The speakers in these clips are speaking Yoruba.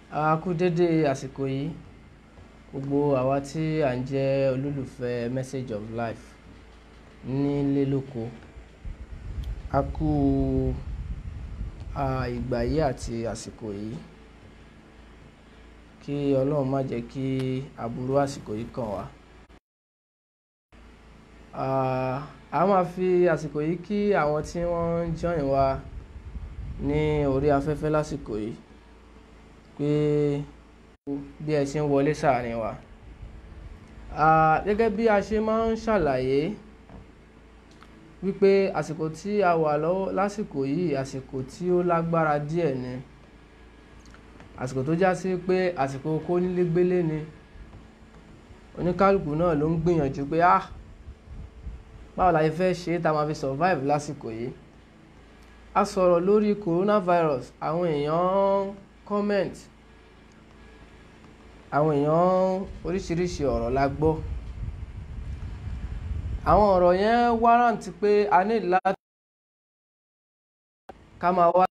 a kú dédé àsìkò yìí gbogbo àwa tí à ń jẹ́ olólùfẹ́ message of life nílé lóko a kú a ìgbà yìí àti àsìkò yìí kí ọlọ́run má jẹ́ kí aburú àsìkò yìí kàn wá a máa fi àsìkò yìí kí àwọn tí wọ́n ń join wa ní orí afẹ́fẹ́ lásìkò yìí pé bí ẹ ṣe ń wọlé sáàrin wa gẹ́gẹ́ bí a ṣe máa ń ṣàlàyé wípé àsìkò tí a wà lọ́wọ́ lásìkò yìí àsìkò tí ó lágbára díẹ̀ ni àsìkò tó já sí pé àsìkò kónílégbélé ni oníkálukú náà ló ń gbìyànjú pé ah báwo la fẹ́ ṣe é tá a máa fi survive lásìkò yìí a sọ̀rọ̀ lórí coronavirus àwọn èèyàn comment àwọn èèyàn oríṣiríṣi ọ̀rọ̀ la gbọ́ àwọn ọ̀rọ̀ yẹn warrant pé a ní láti ká máa wá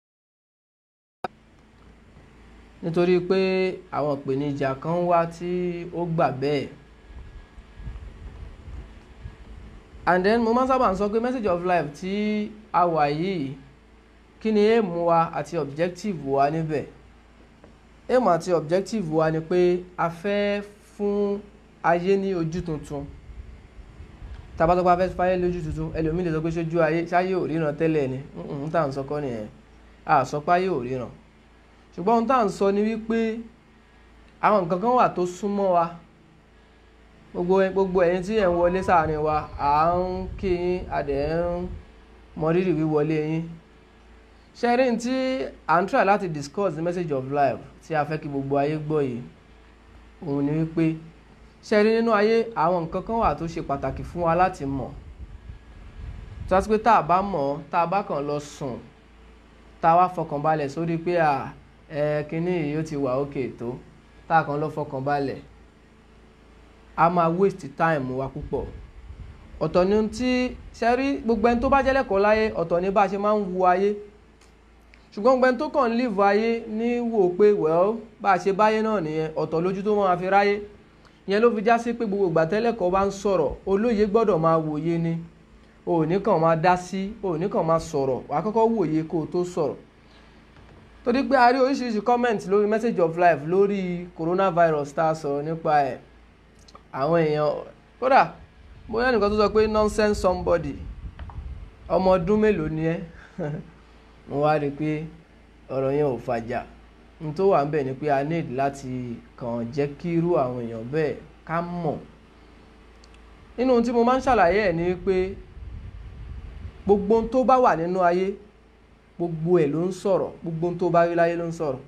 nítorí pé àwọn ìpèníjà kan wá tí ó gbà bẹ́ẹ̀ and then mo máa ń sábà ń sọ pé message of life tí a wà yìí kí ni aim wa àti objective wa níbẹ̀ aim àti objective wa ni pé a fẹ́ fún ayé ní ojú tuntun tabatọ́pá fẹ́ fáyé lójú tuntun ẹlòmíì lè sọ pé sójú ayé ṣáyé ò ríran tẹ́lẹ̀ ni n tà ń sọ kọ́ nìyẹn a sọ pé ayé ò ríran ṣùgbọ́n ohun tá à ń sọ ni wípé àwọn nǹkan kan wà tó súnmọ́ wa gbogbo gbogbo ẹ̀yin tí ẹ̀ ń wọlé sáàrin wa à ń kí yín adẹ̀ ń mọrírì wíwọlé yín ṣẹ́rí tí à ń try láti discuss the message of life tí a fẹ́ kí gbogbo ayé gbọ́ yìí òun ni wípé ṣẹ́rí nínú ayé àwọn nǹkan kan wà tó ṣe pàtàkì fún wa láti mọ̀ tó wá sí pé tá a bá mọ̀ tá a bá kàn lọ sùn tá a wá fọkàn balẹ̀ sórí pé à ẹ kínní yìí ó ti wà òkè tó tá a kàn lọ fọkàn balẹ̀ a máa waste time wa púpọ̀ ọ̀tọ̀ ni tí ṣẹ́rí gbogbo ẹni tó bá jẹ́ lẹ́kọ̀ọ́ láyé ọ̀tọ̀ ni bá a ṣe máa ń wo ayé ṣùgbọ́n gbogbo ẹni tó kàn ń live ayé ní wò pé well bá a ṣe báyé náà nìyẹn ọ̀tọ̀ lójú tó máa fi ráyé ìyẹn ló fi já sí pé gbogbo ìgbà tẹ́lẹ̀kọ́ bá ń sọ̀rọ̀ olóye gbọ́dọ̀ máa wòye ni o ò ní kàn máa dá sí o ò ní kàn máa sọ̀rọ̀ wàá kọ́kọ́ wòye kó o tó sọ̀rọ̀ torí pé a rí oríṣiríṣi comment lórí message of life lórí coronavirus tá a sọ̀rọ̀ nípa ẹ̀ àwọn èèyàn kódà bóyá nìkan tó sọ pé nonsense somebody ọmọ ọdún mélòó ni ẹ́ mo wá rí i pé ọ̀rọ̀ yẹn ò fàjà n tó wà ń bẹ̀ ni pé a need láti kàn jẹ́ kí irú àwọn èèyàn bẹ́ẹ̀ ká mọ̀ nínú ohun tí mo máa ń ṣàlàyé ẹ̀ ni pé gbogbo ohun tó bá wà nínú ayé gbogbo ẹ̀ ló ń sọ̀rọ̀ gbogbo ohun tó bá rí láyé ló ń sọ̀rọ̀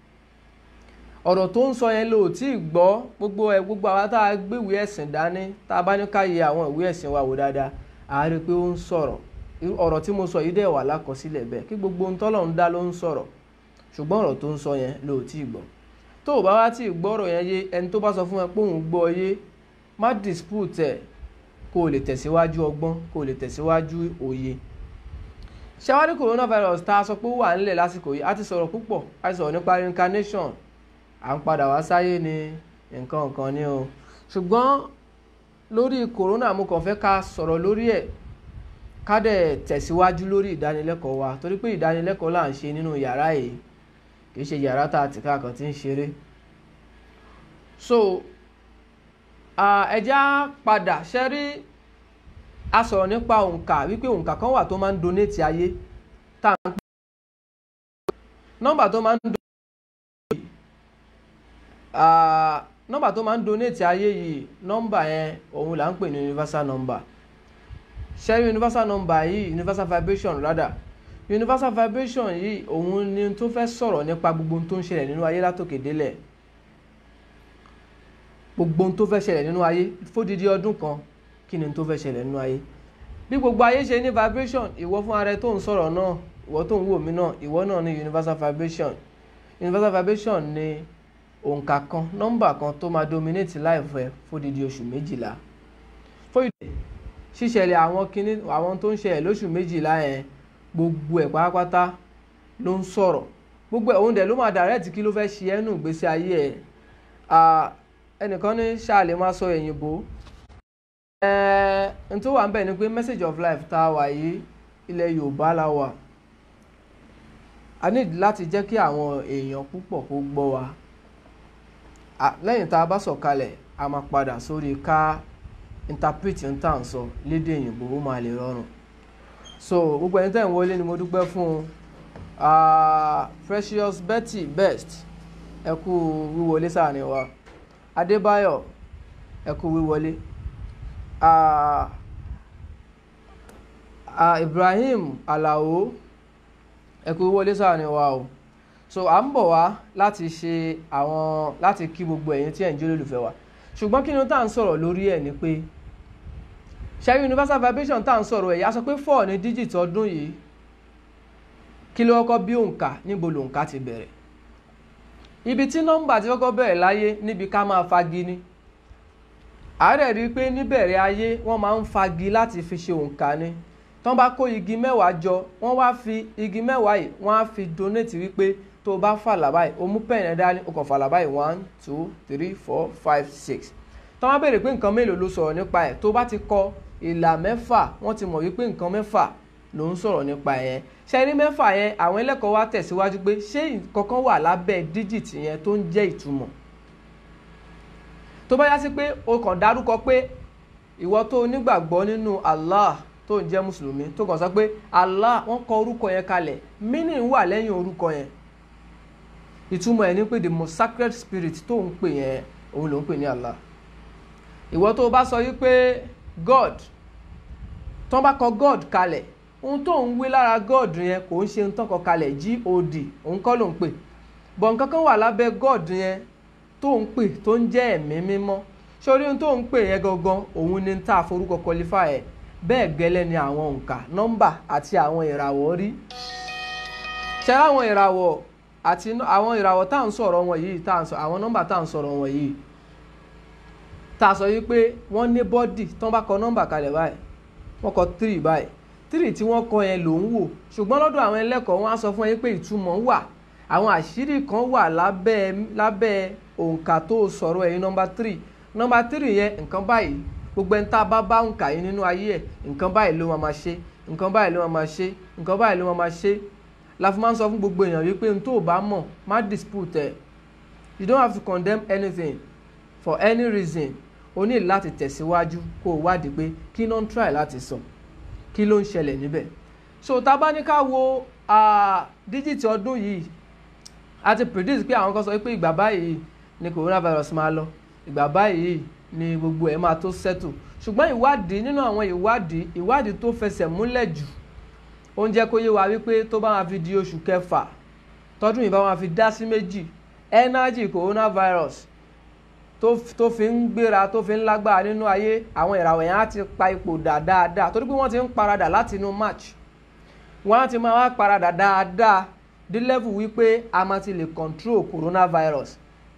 ọ̀rọ̀ tó ń sọ yẹn lò tí ì gbọ́ gbogbo ẹ̀ gbogbo àwa tá a gbé ìwé ẹ̀sìn dání tá a bá ní ká yẹ àwọn ìwé ẹ̀sìn wa wò dáadáa a rí i pé ó ń sọ̀rọ̀ ọ̀rọ̀ tí mo sọ yìí dẹ̀ wà lákọsílẹ̀ bẹ́ẹ̀ kí gbogbo ohun tọ́lọ̀ ń dá ló ń sọ̀rọ̀ ṣùgbọ́n ọ̀rọ̀ tó ń sọ yẹn ló tí ì gbọ́ tó o bá wá tí ì gbọ́ ọ̀rọ̀ yẹn yé ẹni tó bá sọ fún ẹ pé òun gbọ́ yé má dispute ẹ̀ kó o lè tẹ̀síwájú ọgbọ́n kó o lè tẹ̀síwájú òye ṣàwárí coronavirus tá a sọ pé ó wà nílẹ̀ lásìkò yìí a ti sọ̀rọ̀ púpọ̀ a ti sọ̀rọ̀ nípa reincarnation à ń padà wá sáyé ni nǹkan nǹkan ni o ṣùgbọ́n lórí corona mo kàn fẹ́ ká sọ̀rọ̀ lórí ẹ̀ ká dẹ̀ tẹ̀síwájú lórí ìdánilẹ́kọ̀ọ́ wa torí pé ìdánilẹ́kọ̀ọ́ là ń ṣe nínú yàrá yìí kìí ṣe yàrá tá a ti ká kan tí ń ṣeré so ẹja padà ṣẹ́rí a sọ̀rọ̀ nípa òǹkà wípé òǹkà kan wà tó máa ń donate ayé tá à ń pè nọ́mbà tó máa ń donate nọ́mbà tó máa ń donate ayé yìí nọ́mbà yẹn òun là ń pè ní universal number ṣẹ́rí universal number yìí universal vibration rather universal vibration yìí òun ni tó fẹ́ sọ̀rọ̀ nípa gbogbo ohun tó ń ṣẹlẹ̀ nínú ayé látòkè délẹ̀ gbogbo ohun tó fẹ́ ṣẹlẹ̀ nínú ayé fódìdí ọdún kan kí ni tó fẹ́ ṣẹlẹ̀ nínú ayé bí gbogbo ayé ṣe ní vibration ìwọ fún ara ẹ tó ń sọ̀rọ̀ náà ìwọ tó ń wò mí náà ìwọ náà ní universal vibration universal vibration ni òǹkà kan nọ́mbà kan tó máa dominate life ẹ fódìdí oṣù méjìlá fódìdí ṣíṣẹlẹ̀ àwọn kinní àwọn tó ń ṣẹlẹ̀ lóṣù méjìlá yẹn gbogbo ẹ̀ pátápátá ló ń sọ̀rọ̀ gbogbo ẹ̀ òun dẹ̀ ló máa direct kí ló fẹ́ ṣe ẹ́ nù gbèsè ayé ẹ̀ Ah, ẹnìkan ní ṣáàlì máa sọ òyìnbó n tó wà ń bẹ̀ ni pé message of life tá a wà yìí ilẹ̀ Yorùbá la wà a need láti jẹ́ kí àwọn èèyàn púpọ̀ kó gbọ́ wa Ah, lẹ́yìn tá a bá sọ̀kalẹ̀ a máa padà sórí ká interpret n tá à ń sọ lédè òyìnbó ó máa lè rọrùn so gbogbo ẹni tẹ́ ń wọlé ni mo dúpẹ́ fún un Ah, Precious Betty Best ẹ kú wíwọlé sáàrin wa Adébáyọ̀ ẹ kú wíwọlé Ah, ah, Ibrahim Alao ẹ kú wíwọlé sáàrin wa o so à ń bọ̀ wá láti ṣe àwọn láti kí gbogbo ẹ̀yin tí ẹ̀ ń jó lólùfẹ́ wa ṣùgbọ́n kí ni tá à ń sọ̀rọ̀ lórí ẹ̀ ni pé ṣẹ́rí universal vibration tá à ń sọ̀rọ̀ ẹ̀ yà sọ pé four ní díjìtì ọdún yìí kí ló kọ́kọ́ bí òǹkà níbo lòǹkà ti bẹ̀rẹ̀ ibi tí nọ́mbà ti kọ́kọ́ bẹ̀rẹ̀ láyé níbi ká máa fagi ni àárẹ̀ rí i pé níbẹ̀rẹ̀ ayé wọ́n máa ń fagi láti fi ṣe òǹkà ni tán bá kó igi mẹ́wàá jọ wọ́n wá fi igi mẹ́wàá yìí wọ́n á fi donate wípé tó o bá fàlà báyìí o mú pẹ́ẹ̀nì ẹ̀ dání o kàn fàlà báyìí one two three four five six tán wá béèrè pé nǹkan mélòó ló sọ̀rọ̀ nípa ẹ̀ tó bá ti kọ ìlà mẹ́fà wọ́n ti mọ̀ wípé nǹkan mẹ́fà ló ń sọ̀rọ̀ nípa yẹn ṣẹ́rí mẹ́fà yẹn àwọn ẹlẹ́kọ̀ọ́ wa tẹ̀síwájú pé ṣé kankan wà lábẹ́ díjìtì yẹn tó ń jẹ́ ìtumọ̀ tó bá yá sí pé o kàn dárúkọ pé ìwọ tó nígbàgbọ́ nínú Allah tó ń jẹ́ mùsùlùmí tó kàn sọ pé Allah wọ́n kọ orúkọ yẹn kalẹ̀ meaning wà lẹ́yìn orúkọ yẹn ìtumọ̀ ẹ̀ ní pé the most sacred spirit tó ń pè yẹn òun ló ń pè ní Allah ìwọ tó bá sọ wípé God tó bá kọ God kalẹ̀ ohun tó ń wé lára God yẹn kò ń ṣe ohun tó kọ kalẹ̀ God òun kọ́ ló ń pè bọ̀ nǹkan kan wà lábẹ́ God yẹn tó ń pè tó ń jẹ́ ẹ̀mí mímọ́ sórí ohun tó ń pè yẹn gangan òun ni tá a forúkọ qualify ẹ̀ bẹ́ẹ̀ gẹ́lẹ́ ni àwọn òǹkà nọ́mbà àti àwọn ìràwọ̀ rí ṣe àwọn ìràwọ̀ àti àwọn ìràwọ̀ tá à ń sọ̀rọ̀ wọn yìí tá à ń sọ àwọn nọ́mbà tá à ń sọ̀rọ̀ wọn yìí tá a sọ yìí pé wọ́n ní bọ́dì tán bá kọ nọ́mbà kalẹ̀ báyìí wọ́n kọ tírì báyìí tírì tí wọ́n kọ yẹn ló ń wò ṣùgbọ́n lọ́dọ̀ àwọn ẹlẹ́kọ̀ọ́ wọn á sọ fún yín pé ìtumọ̀ wà àwọn àṣírí kan wà lábẹ́ lábẹ́ òǹkà tó sọ̀rọ̀ ẹ̀yìn nọ́mbà tírì nọ́mbà tírì yẹn nǹkan báyìí gbogbo ẹni tá a bá bá òǹkà yín nínú ayé ẹ̀ nǹkan báyìí ló máa ma ṣe nǹkan báyìí ló máa ma ṣe nǹkan báyìí ló máa ma ṣe la fi máa ń sọ fún gbogbo èèyàn wípé n tó o bá mọ̀ má dispute ẹ̀ you don't have to condemn anything for any reason o ní láti tẹ̀síwájú kó o wádìí pé kí ló ń try láti sọ kí ló ń ṣẹlẹ̀ níbẹ̀ so tá a bá ní ká wo díjìtì ọdún yìí a ti predict pé àwọn kan sọ pé ìgbà báyìí ni coronavirus máa lọ ìgbà báyìí ni gbogbo ẹ̀ máa tó settle ṣùgbọ́n ìwádìí nínú àwọn ìwádìí ìwádìí tó fẹsẹ̀ múlẹ̀ jù ó ń jẹ́ kó yé wa wípé tó bá máa fi di oṣù kẹfà tọdún yìí bá máa fi dá sí méjì energy coronavirus tó fi ń gbéra tó fi ń lágbára nínú ayé àwọn ìràwọ̀ yẹn á ti pa ipò dà dáadáa torí pé wọ́n ti ń paradà láti inú march wọ́n á ti máa wá paradà dáadáa dé level wípé a máa ti lè control coronavirus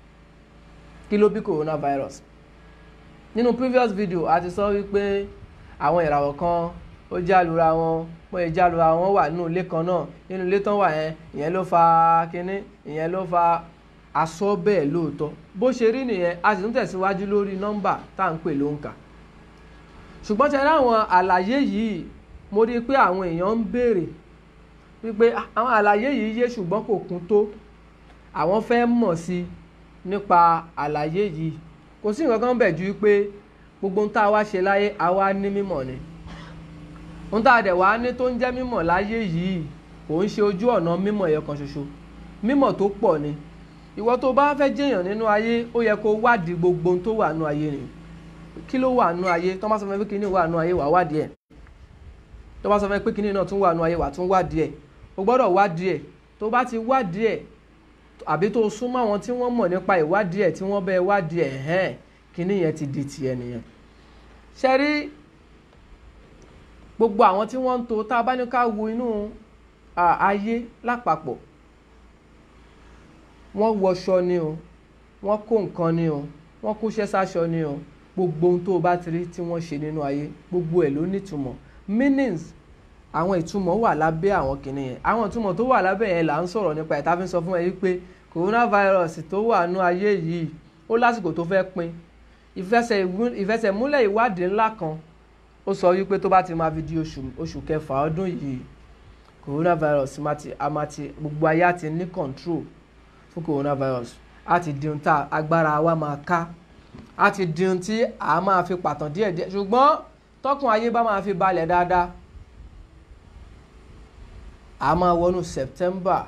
kí ló bí coronavirus nínú previous video a ti sọ wípé àwọn ìràwọ̀ kan ó jálura wọn wọ́n yẹ jálura wọn wà nínú ilé kan náà nínú ilé tán wà yẹn ìyẹn ló fa kínní ìyẹn ló fa aṣọ bẹ́ẹ̀ lóòótọ́ bó ṣe rí nìyẹn a sì tún tẹ̀síwájú lórí nọ́mbà tá à ń pè lóǹkà ṣùgbọ́n ṣe láwọn àlàyé yìí mo rí i pé àwọn èèyàn ń béèrè wípé àwọn àlàyé yìí yé ṣùgbọ́n kò kún tó àwọn fẹ́ mọ̀ sí nípa àlàyé yìí kò sí nǹkan kan bẹ̀ ju pé gbogbo ohun tá a wá ṣe láyé àwa ní mímọ̀ ni ohun tá a dẹ̀ wá ní tó ń jẹ́ mímọ̀ láyé yìí kò ń ṣe ojú ọ̀nà mímọ̀ yẹn kan ṣoṣo mímọ̀ tó pọ̀ ni ìwọ tó bá fẹ́ jẹ́yàn nínú ayé ó yẹ kó wádìí gbogbo ohun tó wà nínú ayé ni kí ló wà nínú ayé tó bá sọ fún mi pé kíní wà nínú ayé wà wádìí ẹ̀ tó bá sọ fún mi pé kíní náà tún wà nínú ayé wà tún wádìí ẹ̀ o gbọ́dọ̀ wádìí ẹ̀ tó bá ti wádìí ẹ̀ àbí tó súnmọ́ àwọn tí wọ́n mọ̀ nípa ìwádìí ẹ̀ tí wọ́n bẹ́ẹ̀ wádìí ẹ̀ hẹ́n kíní yẹn ti di tiẹ̀ nìyẹn ṣe rí gbogbo àwọn tí wọ́n ń to tá a bá ní ká wo inú ayé lápapọ̀ wọ́n wọṣọ ni o wọ́n kó nǹkan ni o wọ́n kóṣẹ́ sáṣọ ni o gbogbo ohun tó o bá ti rí tí wọ́n ṣe nínú ayé gbogbo ẹ̀ ló nítumọ̀ meanings àwọn ìtumọ̀ wà lábẹ́ àwọn kìnì yẹn àwọn ìtumọ̀ tó wà lábẹ́ yẹn là ń sọ̀rọ̀ nípa ìta fi ń sọ fún ẹ yìí pé coronavirus tó wà nú ayé yìí ó lásìkò tó fẹ́ pin ìfẹsẹ̀múlẹ̀ ìwádìí ńlá kan ó sọ wípé tó bá ti máa fi di oṣù oṣù kẹfà ọdún yìí coronavirus a máa ti gbogbo ayé á ti ní control fún coronavirus á ti di ohun tá agbára wa máa ká á ti di ohun tí a máa fi pàtàn díẹ̀díẹ̀ ṣùgbọ́n tọkùn ayé bá máa fi balẹ̀ dáadáa a máa wọnú September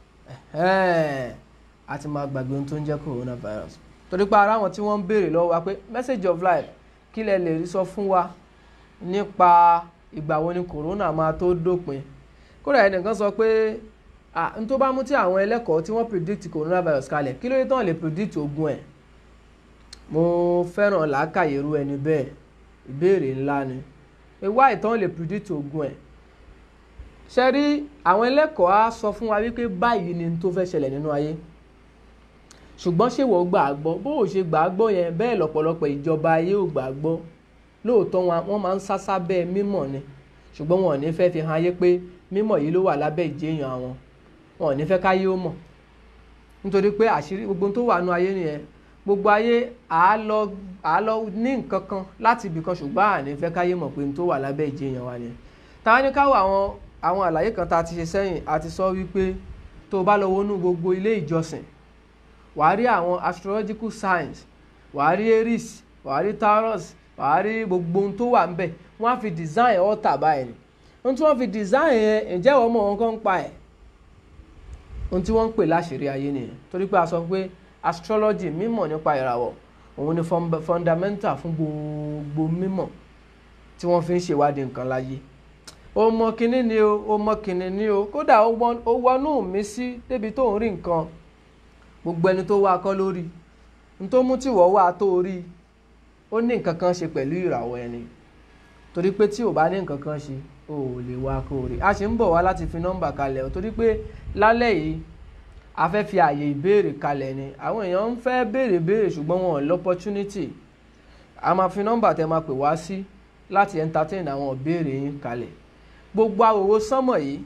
a ti máa gbàgbé ohun tó ń jẹ́ coronavirus torí pé ara àwọn tí wọ́n ń béèrè lọ́wọ́ wa pé message of life kí lẹ lè rí sọ fún wa nípa ìgbà wo ni corona máa tó dópin kódà ẹnìkan sọ pé n tó bá mú tí àwọn ẹlẹ́kọ̀ọ́ tí wọ́n predict coronavirus kalẹ̀ kí ló dé tán lè predict ogun ẹ̀ mo fẹ́ràn làákàyèrú ẹni bẹ́ẹ̀ ìbéèrè ńlá ni ìwá ìtàn lè predict ogun ẹ̀ ṣe rí àwọn ẹlẹ́kọ̀ọ́ á sọ fún wa wípé báyìí ni tó fẹ́ ṣẹlẹ̀ nínú ayé ṣùgbọ́n ṣé wọ́n gbà á gbọ́ bó o ṣe gbà á gbọ́ yẹn bẹ́ẹ̀ lọ́pọ̀lọpọ̀ ìjọba ayé ò gbà á gbọ́ lóòótọ́ wọ́n máa ń sásá bẹ́ẹ̀ mímọ̀ ni ṣùgbọ́n wọn ò ní fẹ́ fi hàn ayé pé mímọ̀ yìí ló wà lábẹ́ ìjéèyàn àwọn wọn ò ní fẹ́ káyé ó mọ̀ nítorí pé àṣírí gbogbo tó wà nú ayé nìyẹn gbogbo ayé àá lọ àá lọ ní nǹkan kan láti ibì kan ṣùgbọ́n àní fẹ́ káyé mọ̀ pé n tó wà lábẹ́ ìjéèyàn wa nìyẹn táwa ní káwọ àwọn àwọn àlàyé kan tá a ti ṣe sẹ́yìn a ti sọ wípé tó o bá lọ wọnú gbogbo ilé ìjọsìn wàá rí àwọn astrological signs wàá rí Aries wàá rí Taurus wàá rí gbogbo ohun tó wà ń bẹ̀ wọ́n á fi design altar báyìí ni ohun tí wọ́n fi design yẹn ǹjẹ́ ìwọ mọ̀ wọn kàn ń pa ẹ̀ ohun tí wọ́n ń pè láṣìírí ayé nìyẹn torí pé a sọ pé astrology mímọ̀ nípa ìràwọ̀ òun ni fundamental fún gbogbo mímọ̀ tí wọ́n fi ń ṣèwádìí nǹkan láyé ó mọ kinní ni o ó mọ kinní ni o kódà ó wọnú mi sí débi tó ń rí nǹkan gbogbo ẹni tó wá kọ́ lórí n tó mú tí wọ́n wá tó rí ó ní nǹkan kan ṣe pẹ̀lú ìràwọ̀ ẹni torí pé tí ò bá ní nǹkan kan ṣe o ò lè wá kó rí a ṣe ń bọ̀ wá láti fi nọ́mbà kalẹ̀ o torí pé lálẹ́ yìí a fẹ́ fi àyè ìbéèrè kalẹ̀ ni àwọn èèyàn ń fẹ́ béèrè béèrè ṣùgbọ́n wọn ò lọ́pọ́túnítì a máa fi nọ́mbà tẹ máa pè wá sí láti entertain àwọn ìbéèrè yín kalẹ̀ gbogbo àwòwò sánmọ̀ yìí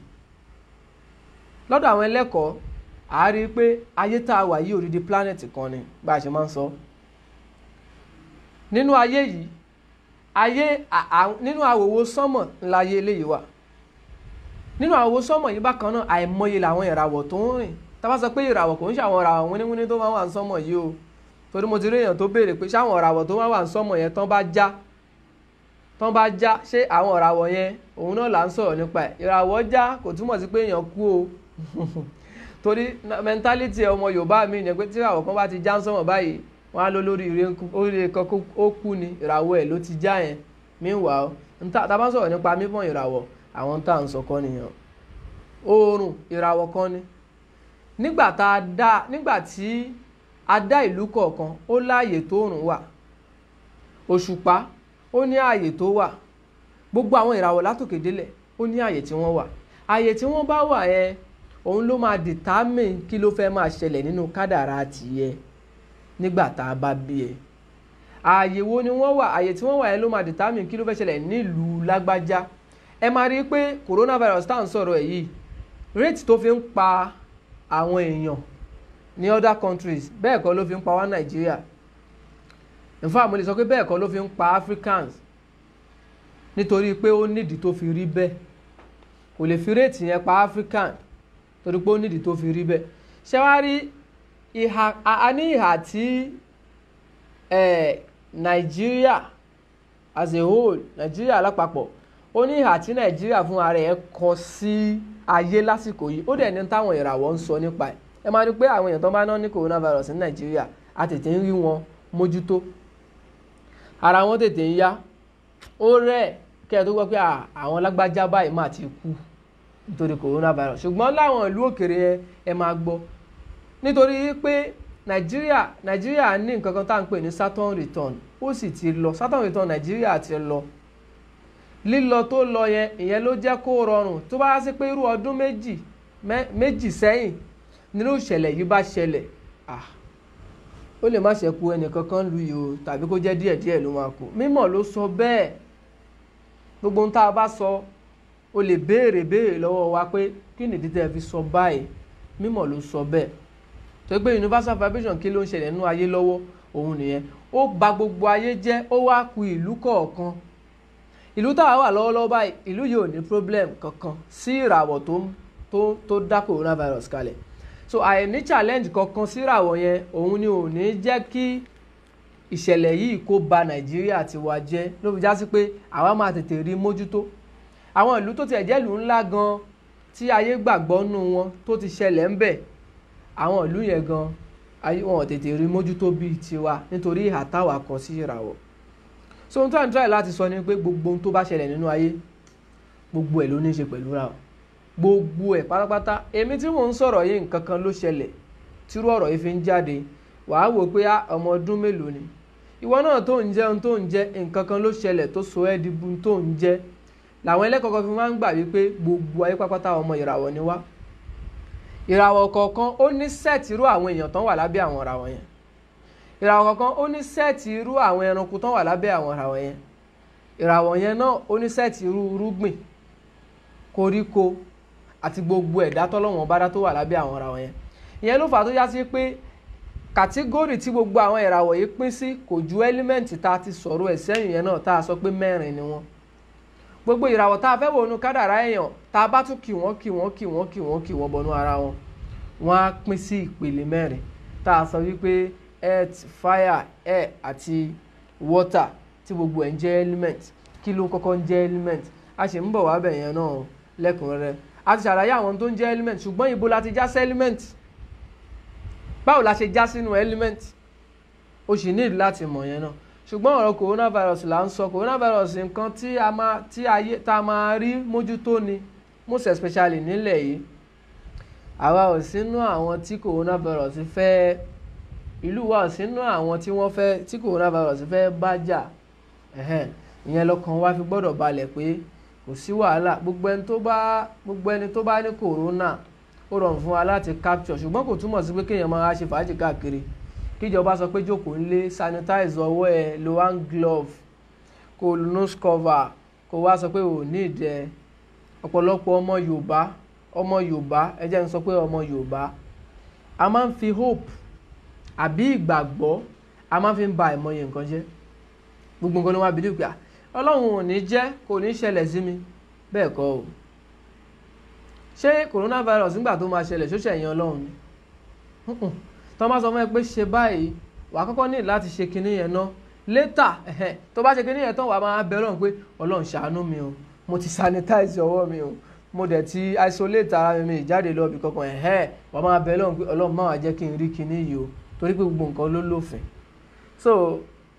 lọ́dọ̀ àwọn ẹlẹ́kọ̀ọ́ a rí i pé ayé tá a wà yìí òdìdí planet kan ni bá a ṣe máa ń sọ nínú ayé yìí ayé nínú àwòwò sánmọ̀ ńlá ayé eléyìí wà nínú àwòwò sánmọ̀ yìí bákan náà àìmọye làwọn ìràwọ̀ tó ń rìn tá a bá sọ pé ìràwọ̀ kò ń ṣàwọn ìràwọ̀ wíníwíní tó máa wà ní sánmọ̀ yìí o torí mo ti rí èèyàn tó béèrè pé ṣáwọn ìràwọ̀ tó máa wà ní sánmọ̀ yẹn tán bá já tán bá já ṣé àwọn ìràwọ̀ yẹn òun náà là ń sọ̀rọ̀ nípa ẹ̀ ìràwọ̀ já kò túmọ̀ sí pé èèyàn kú o torí mentality ọmọ yorùbá mi ni pé tí ìràwọ̀ kan bá ti já ń sọ̀mọ̀ báyìí wọ́n á lọ lórí oríire kan ó kú ni ìràwọ̀ ẹ̀ ló ti já yẹn meanwhile tá a bá sọ̀rọ̀ nípa mímọ̀ ìràwọ̀ àwọn tá à ń sọ kọ́ nìyẹn oòrùn ìràwọ̀ kan ni nígbà tá a dá nígbà tí a dá ìlú kọ̀ọ̀kan ó láàyè tó òrùn wà òṣùpá ó ní ààyè tó wà gbogbo àwọn ìràwọ̀ látòkè délẹ̀ ó ní ààyè tí wọ́n wà ààyè tí wọ́n bá wà yẹn òun ló máa determine kí ló fẹ́ máa ṣẹlẹ̀ nínú kádàrá tìyẹ nígbà tá a bá bí ẹ ààyè wo ni wọ́n wà ààyè tí wọ́n wà yẹn ló máa determine kí ló fẹ́ ṣẹlẹ̀ nílùú lágbájá ẹ máa rí i pé coronavirus tá à ń sọ̀rọ̀ ẹ̀ yìí rate tó fi ń pa àwọn èèyàn ní other countries bẹ́ẹ̀ kọ́ ló fi ń pa wá nàìjíríà in fact mo lè sọ pé bẹ́ẹ̀ kọ́ ló fi ń pa africans nítorí pé ó nídìí tó fi rí bẹ́ẹ̀ kò lè fi rate yẹn pa african torí pé ó nídìí tó fi rí bẹ́ẹ̀ ṣé wàá rí ìhà a ní ìhà tí nàìjíríà as a whole nàìjíríà lápapọ̀ ó ní ìhà tí nàìjíríà fún ara ẹ̀ kọ sí ayé lásìkò yìí ó dẹ̀ ní táwọn ìràwọ̀ ń sọ nípa ẹ̀ ẹ máa rí pé àwọn èèyàn tó bá ná ní coronavirus ní nàìjíríà a tètè ń rí wọn mójútó ara wọn tètè ń yá ó rẹ̀ kẹ́ ẹ tó gbọ́ pé àwọn lágbájá báyìí máa ti kú nítorí coronavirus ṣùgbọ́n láwọn ìlú òkèrè yẹn ẹ máa gbọ́ nítorí pé nàìjíríà nàìjíríà ní nǹkan kan tá à ń pè ní Saturn return ó sì ti lọ Saturn return nàìjíríà ti lọ lílọ tó lọ yẹn ìyẹn ló jẹ́ kó rọrùn tó bá sí pé irú ọdún méjì méjì sẹ́yìn nínú ìṣẹ̀lẹ̀ yìí bá ṣẹlẹ̀ ah ó lè má ṣẹ́kù ẹnìkankan lu yìí o tàbí kó jẹ́ díẹ̀díẹ̀ ló máa kú mímọ̀ ló sọ bẹ́ẹ̀ gbogbo ohun tá a bá sọ o lè béèrè béèrè lọ́wọ́ wa pé kí nìdí tẹ́ fi sọ báyìí mímọ̀ ló sọ bẹ́ẹ̀ tó pé universal vibration kí ló ń ṣẹlẹ̀ nínú ayé lọ́wọ́ òun nìyẹn ó bà gbogbo ayé jẹ́ ó wá ku ìlú kọ̀ọ̀kan ìlú táwa wà lọ́wọ́lọ́wọ́ báyìí ìlú yìí ò ní problem kankan sí ìràwọ̀ tó tó tó dá coronavirus kalẹ̀ so àìní challenge kankan sí ìràwọ̀ yẹn òun ni ò ní jẹ́ kí ìṣẹ̀lẹ̀ yìí kó ba nàìjíríà tiwa jẹ́ ló fi já sí pé àwa máa tètè rí mójútó àwọn ìlú tó tiẹ̀ jẹ́ ìlú ńlá gan tí ayé gbàgbọ́ nù wọn tó ti ṣẹlẹ̀ ń bẹ̀ àwọn ìlú yẹn gan ayé wọn ò tètè rí mójútó bíi tiwa nítorí ìhà táwa kọ sí ìràwọ̀ so ohun tó à ń try láti sọ ni pé gbogbo ohun tó bá ṣẹlẹ̀ nínú ayé gbogbo ẹ̀ ló ní í ṣe pẹ̀lú ra o gbogbo ẹ̀ pátápátá èmi tí mò ń sọ̀rọ̀ yìí nǹkan kan ló ṣẹlẹ̀ tírú ọ̀rọ̀ yìí fi ń jáde wàá wò pé ọmọ ọdún mélòó ni ìwọ náà tó ń jẹ ohun tó ń jẹ nǹkan kan ló ṣẹlẹ̀ tó so ẹ́ di bu tó ń jẹ làwọn ẹlẹ́kọ̀ọ́kan fi máa ń gbà wípé gbogbo ayé pátápátá ọmọ ìràwọ̀ ni wá ìràwọ̀ kọ̀ọ̀kan ó ní sẹ́ẹ̀tì irú àwọn èèyàn tán wà lábẹ́ àwọn ìràwọ̀ yẹn ìràwọ̀ kọ̀ọ̀kan ó ní sẹ́ẹ̀tì irú àwọn ẹranko tán wà lábẹ́ àwọn ìràwọ̀ yẹn ìràwọ̀ yẹn náà ó ní sẹ́ẹ̀tì irú irúgbìn koríko àti gbogbo ẹ̀dá tọ́lọ́wọ̀n bá dá tó wà lábẹ́ àwọn ìràwọ̀ yẹn ìyẹn ló fà á tó yá sí pé kàtígórì tí gbogbo àwọn ìràwọ̀ yìí pín sí kò ju ẹ́límẹ́ǹtì tá a ti sọ̀rọ̀ ẹ̀ sẹ́yìn yẹn náà tá a sọ pé mẹ́rin ni wọ́n gbogbo ìràwọ̀ tá a fẹ́ wọnú kádàrá èèyàn tá a bá tún kì wọ́n kì wọ́n kì wọ́n kì wọ́n kì wọ́n bọnú ara wọn wọ́n á pín sí ìpele mẹ́rin tá a sọ wípé earth fire air àti water tí gbogbo ẹ̀ ń jẹ́ element kí ló kọ́kọ́ ń jẹ́ element a sì ń bọ̀ wá bẹ̀ yẹn náà lẹ́kùnrẹ́rẹ́ a ti ṣàlàyé àwọn tó ń jẹ́ element ṣùgbọ́n ibo la ti já sí element báwo la ṣe já sínú element o sì ní láti mọ̀ yẹn náà ṣùgbọ́n ọ̀rọ̀ coronavirus là ń sọ coronavirus nǹkan tí a máa tí ayé tá a máa rí mójútó ni most especially nílẹ̀ yìí àwa ò sínú àwọn tí coronavirus fẹ́ ìlú wa ò sínú àwọn tí wọ́n fẹ́ tí coronavirus fẹ́ bá jà ìyẹn lọ́kàn wa fi gbọ́dọ̀ balẹ̀ pé kò sí wàhálà gbogbo ẹni tó bá gbogbo ẹni tó bá ní corona ó rọrùn fún wa láti capture ṣùgbọ́n kò túmọ̀ sí pé kéèyàn máa ṣe fàájì káàkiri kíjọba sọ pé jókòó ńlé sanitize ọwọ́ ẹ lo hand glove kó lo nose cover kó wá sọ pé ò ní ìdẹ ọ̀pọ̀lọpọ̀ ọmọ Yorùbá ọmọ Yorùbá ẹ jẹ́ n sọ pé ọmọ Yorùbá a máa ń fi hope àbí ìgbàgbọ́ a máa ń fi ba ìmọye nǹkan jẹ́ gbogbo nǹkan ni wọ́n á bìlí pé Ọlọ́run ò ní jẹ́ kò ní ṣẹlẹ̀ sí mi bẹ́ẹ̀ kọ́ o ṣé coronavirus nígbà tó máa ṣẹlẹ̀ ṣóṣẹ̀ yẹn Ọlọ́run ni tó bá sọ fún ẹ pé ṣe báyìí wàá kọ́kọ́ ní láti ṣe kinní yẹn ná létà tó bá ṣe kinní yẹn tán wàá máa bẹ Ọlọ́run pé Ọlọ́run ṣàánú mi o mo ti sanitize ọwọ́ mi o mo dẹ̀ ti isolate ara mi mi ìjáde lọ bí kankan ẹ̀hẹ́ wàá máa bẹ Ọlọ́run pé Ọlọ́run máa jẹ́ kí n rí kinní yìí o torí pé gbogbo nǹkan ló lófin so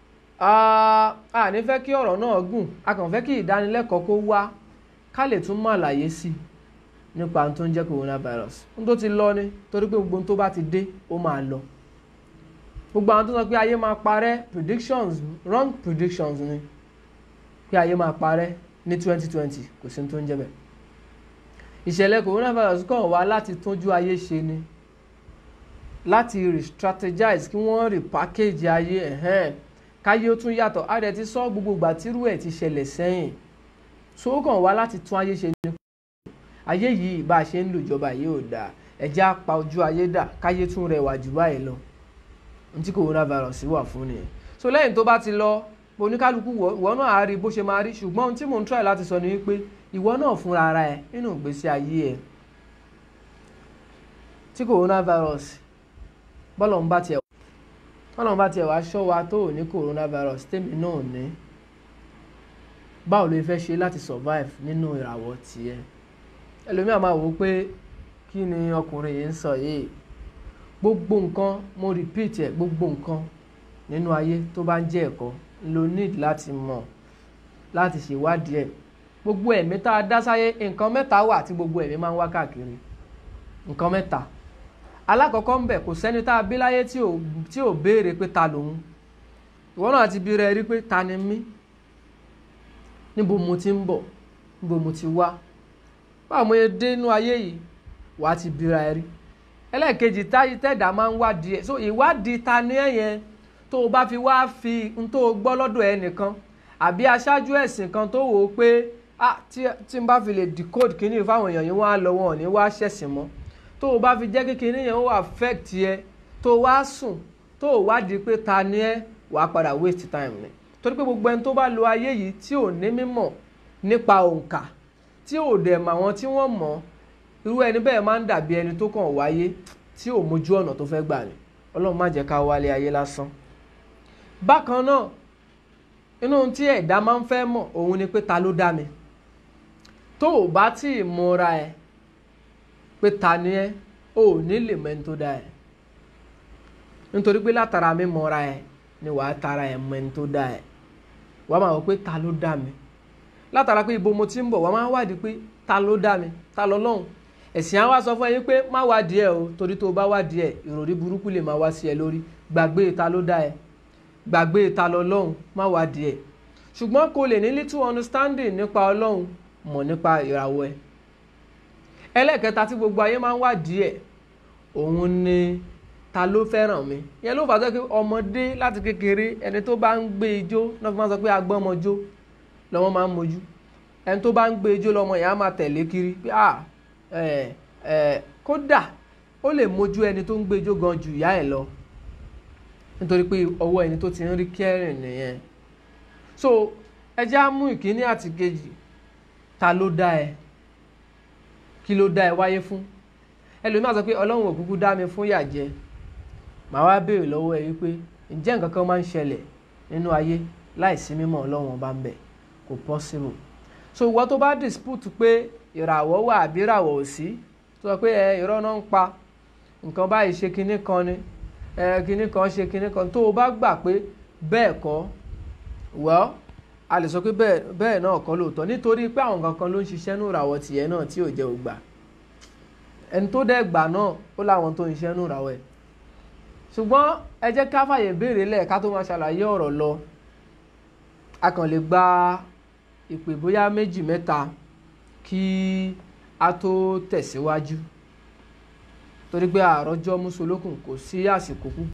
a ní fẹ́ kí ọ̀rọ̀ náà gùn a kàn fẹ́ kí ìdánilẹ́kọ̀ọ́ kó wá ká lè tún mọ̀ àlàyé sí i nípa ohun tó ń jẹ́ coronavirus ohun tó ti lọ ni torí pé gbogbo ohun tó bá ti dé ó máa lọ gbogbo àwọn tó sọ pé ayé máa parẹ́ predictions wrong predictions ni pé ayé máa parẹ́ ní twenty twenty kò sí ohun tó ń jẹ́ bẹ́ẹ̀ ìṣẹ̀lẹ̀ coronavirus kàn wá láti tójú ayé ṣe ni láti re-strategize kí wọ́n repackage ayé ẹ̀hẹ́n káyé ó tún yàtọ̀ á dẹ̀ ti sọ gbogbo ìgbà tírú ẹ̀ ti ṣẹlẹ̀ sẹ́yìn so ó kàn wá láti tún ayé ṣe ni ayé yìí bá a ṣe ń lò ìjọba yìí ò dáa ẹjẹ́ á pa ojú ayé dà káyé tún rẹwà jù báyìí lọ ohun tí coronavirus wà fún nìyẹn so lẹ́yìn tó bá ti lọ oníkálukú ìwọ náà á rí bó ṣe máa rí ṣùgbọ́n ohun tí mò ń try láti sọ ni wípé ìwọ náà fúnra ara ẹ nínú ìgbésí ayé ẹ tí coronavirus bọ́lọ̀ ń bá tiẹ̀ bọ́lọ̀ ń bá tiẹ̀ wá ṣọ́ wa tó ò ní coronavirus tèmi náà ní báwo ló fẹ́ ṣe láti survive nínú ìràwọ̀ tiẹ̀ ẹlòmíà máa wò ó pé kí ni ọkùnrin yìí ń sọ yìí gbogbo nǹkan mo repeat ẹ gbogbo nǹkan nínú ayé tó bá ń jẹ́ ẹ̀kọ́ ló need láti mọ̀ láti ṣèwádìí ẹ̀ gbogbo ẹ̀mí tá a dá sáyé nǹkan mẹ́ta wà tí gbogbo ẹ̀mí máa ń wá káàkiri nǹkan mẹ́ta alákọ̀ọ́kọ́ ń bẹ̀ kò sẹ́ni tá a bí láyé tí ò tí ò béèrè pé ta lòun ìwọ náà ti bi rẹ rí pé ta ni mí níbo mo ti ń bọ̀ níbo mo ti wá báwo mo yẹ dé inú ayé yìí wà á ti bira ẹ rí ẹlẹ́ẹ̀kejì táyì tẹ̀dá máa ń wádìí ẹ̀ so ìwádìí ta ni ẹ̀ yẹn tó o bá fi wá fi n tó o gbọ́ lọ́dọ̀ ẹ nìkan àbí aṣáájú ẹ̀sìn kan tó wò ó pé ah tí tí n bá fi lè decode kíní fáwọn èèyàn yìí wọ́n á lọ wọn ò ní wá ṣẹ̀sìn mọ́ tó o bá fi jẹ́ kí kíní yẹn ó affect yẹ tó o wá sùn tó o wádìí pé ta ni ẹ wàá padà waste time ni torí pé gbogbo ẹni tó bá lo ayé yìí tí ò ní mímọ̀ nípa òǹkà tí ò dẹ̀ mọ̀ àwọn tí wọ́n mọ̀ irú ẹni bẹ́ẹ̀ máa ń dàbí ẹni tó kàn wáyé tí ò mójú ọ̀nà tó fẹ́ gbà ni ọlọ́run má jẹ́ ká wálé ayé lásán. bákan náà inú ohun tí ẹ̀dá máa ń fẹ́ mọ̀ òun ni pé ta ló dá mi tó o bá tí ì múra ẹ pé ta ni ẹ o ò ní lè mọ ẹni tó dá ẹ nítorí pé látara mi mọ̀ra ẹ ni wàá tara ẹ mọ ẹni tó dá ẹ wàá máa wọ pé ta ló dá mi látara pé ibo mo ti ń bọ̀ wàá máa wádìí pé ta ló dá mi ta lọ lọ́hùn ẹ̀sìn á wá sọ fún ẹ yín pé má wádìí ẹ o torí tó o bá wádìí ẹ ìròrí burúkú lè máa wá sí ẹ lórí gbàgbé ta ló dá ẹ gbàgbé ta lọ lọ́hùn má wádìí ẹ ṣùgbọ́n kò lè ní little understanding nípa ọlọ́hun mọ̀ nípa ìràwọ̀ ẹ ẹlẹ́ẹ̀kẹta tí gbogbo ayé máa ń wádìí ẹ òun ni ta ló fẹ́ràn mi ìyẹn ló fà á sọ pé ọmọdé láti kékeré ẹni tó bá ń gbé ijó náà fi máa sọ pé agbọ́mọjó lọ́mọ máa ń mojú ẹni tó bá ń gbé ijó lọ́mọ yẹn á máa tẹ̀lé kiri pé à ẹ ẹ kódà ó lè mojú ẹni tó ń gbé ijó gan ju ìyá ẹ̀ lọ nítorí pé ọwọ́ ẹni tó ti ń rí kẹrin nìyẹn so ẹ jẹ́ á mú ìkíní àti kejì ta ló dá ẹ kí ló dá ẹ wáyé fún ẹlòmíà sọ pé ọlọ́run òkúkú dá mi fún yà jẹ màá wá béèrè lọ́wọ́ ẹ wípé ǹjẹ́ nǹkan kan máa ń ṣẹlẹ̀ nínú ayé láìsí mímọ́ ọlọ́run ọba ń bẹ kò possible so ìwọ tó bá dispute pé ìràwọ̀ wà àbí ìràwọ̀ ò sí tó sọ pé ẹ irọ́ náà ń pa nǹkan báyìí ṣe kinní kan ni ẹ kinní kan ṣe kinní kan tó o bá gbà pé bẹ́ẹ̀ kọ́ well a lè sọ pé bẹ́ẹ̀ bẹ́ẹ̀ náà kọ́ lóòótọ́ nítorí pé àwọn kankan ló ń ṣiṣẹ́ nù ìràwọ̀ tìyẹ náà tí ò jẹ́ ògbà ẹni tó dẹ́ gbà náà ó láwọn tó ń ṣiṣẹ́ nù ìràwọ̀ ẹ̀ ṣùgbọ́n ẹ jẹ́ ká fàyè béèrè lẹ̀ ká tó máa ṣàlàyé ọ̀rọ̀ lọ a kàn lè gba ìpè bóyá méjì mẹ́ta kí a tó tẹ̀síwájú torí pé àròjọ mùsùlùkùn kò sí àsìkò púpọ̀.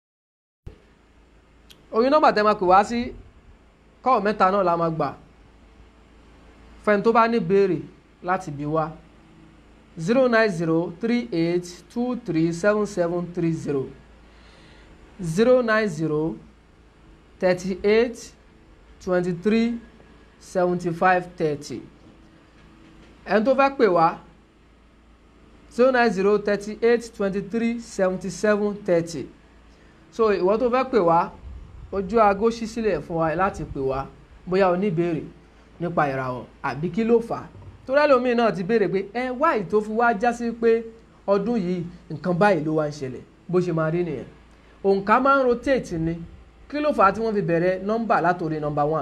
orí nọ́mbà tẹ́ máa pè wá sí kọ́ọ̀ mẹ́ta náà la máa gbà fẹ́ni tó bá ní béèrè láti bí wá zero nine zero three eight two three seven seven three zero zero nine zero thirty eight twenty three seventy five thirty ẹni tó fẹ́ pè wá zero nine zero thirty eight twenty three seventy seven thirty so ìwọ tó fẹ́ pè wá ojú aago ṣí sílẹ̀ fún wa láti pè wá bóyá o ní ìbéèrè nípa ìràwọ̀ àbí kí ló fà á torí ẹlòmíín náà ti béèrè pé ẹ wáyé tó fi wá já sí pé ọdún yìí nǹkan báyìí ló wá ń ṣẹlẹ̀ bó ṣe máa rí nìyẹn òǹkà máa ń rotate ni kí ló fà á tí wọ́n fi bẹ̀rẹ̀ nọ́mbà látòrí nọ́mbà one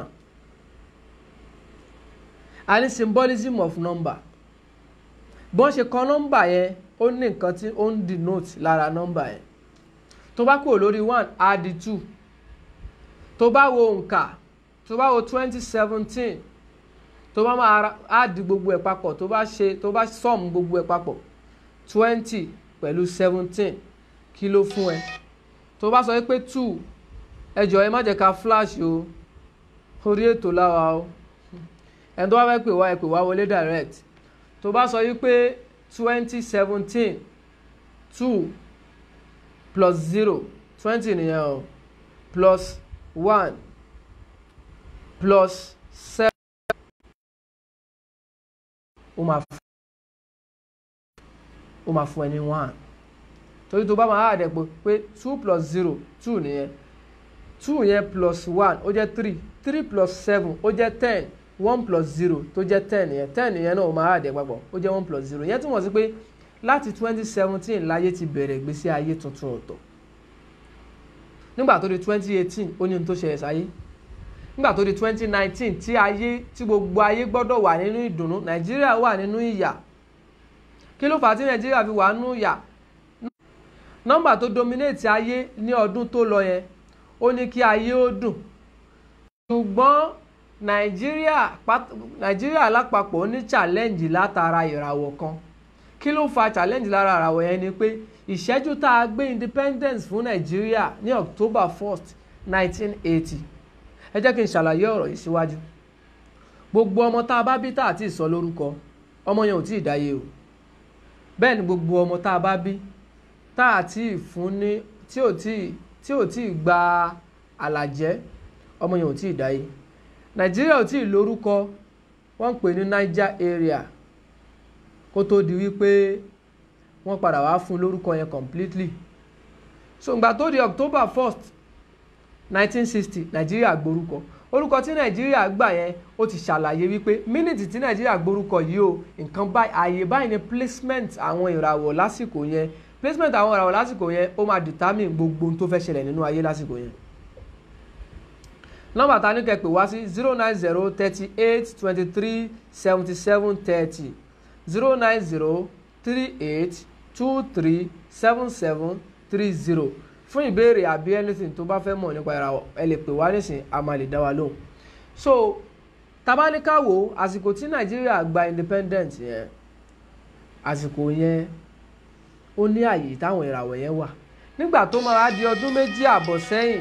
a ní symbolism of number bí wọ́n ṣe kọ nọ́mbà yẹn ó ní nǹkan tí ó ń denote lára nọ́mbà yẹn tó bá kúrò lórí one á di two tó bá wo òǹkà tó bá wo twenty seventeen tó bá máa á di gbogbo ẹ̀ papọ̀ tó bá ṣe tó bá sum gbogbo ẹ̀ papọ̀ twenty pẹ̀lú seventeen kí ló fún ẹ tó bá sọ pé two ẹ jọ̀ọ́ ẹ má jẹ́ ká flash o orí ètò láwa o ẹni tó bá fẹ́ pè wá ẹ pè wá wọlé direct tó bá sọ wípé twenty seventeen two plus zero twenty nìyẹn o plus one plus seven ó máa fún ó máa fún ẹ ní one torí tó bá máa há àdẹ̀pọ̀ pé two plus zero two nìyẹn two yẹn plus one ó jẹ́ three three plus seven ó jẹ́ ten one plus zero tó jẹ́ ten yẹn ten yẹn náà ó máa há àdẹ̀ papọ̀ ó jẹ́ one plus zero yẹn túmọ̀ sí pé láti twenty seventeen láyé ti bẹ̀rẹ̀ ìgbésí ayé tuntun ọ̀tọ̀ nígbà tó di twenty eighteen ó ní ohun tó ṣẹlẹ̀ sáyé nígbà tó di twenty nineteen tí ayé tí gbogbo ayé gbọ́dọ̀ wà nínú ìdùnnú nàìjíríà wà nínú ìyà kí ló fà á tí nàìjíríà fi wà nínú ìyà nọ́mbà tó dominate ayé ní ọdún tó lọ yẹn ó ní kí ayé ó dùn ṣùgbọ́n nàìjíríà nàìjíríà lápapọ̀ ní challenge látara ìràwọ̀ kan kí ló fa challenge lára ìràwọ̀ yẹn ni pé ìṣẹ́jú tá a gbé independence fún nàìjíríà ní october first nineteen eighty ẹ jẹ́ kí n ṣàlàyé ọ̀rọ̀ yìí síwájú gbogbo ọmọ tá a bá bí tá a ti sọ lórúkọ ọmọ yẹn ò tí ì dáyé o bẹ́ẹ̀ ni gbogbo ọmọ tá a bá bí tá a ti fún ní tí ò tí tí ò tí ì gba àlàjẹ́ ọmọ yẹn ò tí ì dáyé nàìjíríà ò tí ì lórúkọ wọ́n ń pè ní niger area kó tó di wípé wọ́n padà wá fún lórúkọ yẹn completely so ìgbà tó di october first nineteen sixty nàìjíríà gborúkọ orúkọ tí nàìjíríà gbà yẹn ó ti ṣàlàyé wípé mínítì tí nàìjíríà gborúkọ yìí o nǹkan báyìí ààyè báyìí ni placement àwọn ìràwọ̀ lásìkò yẹn placement àwọn ìràwọ̀ lásìkò yẹn ó máa determine gbogbo ohun tó fẹ́ ṣẹlẹ̀ nínú ayé lásìkò yẹn nọ́mbà ta ní kẹ́ pè wá sí zero nine zero thirty eight twenty three seventy seven thirty zero nine zero three eight two three seven seven three zero fún ìbéèrè àbí anything tó bá fẹ́ mọ̀ nípa ìràwọ̀ ẹ lè pè wá nísìn a máa lè dá wa lóhùn so tabaníkàwò àsìkò tí nàìjíríà gba independent yẹn àsìkò yẹn ó ní àyè táwọn ìràwọ̀ yẹn wà nígbà tó máa di ọdún méjì àbọ̀ sẹ́yìn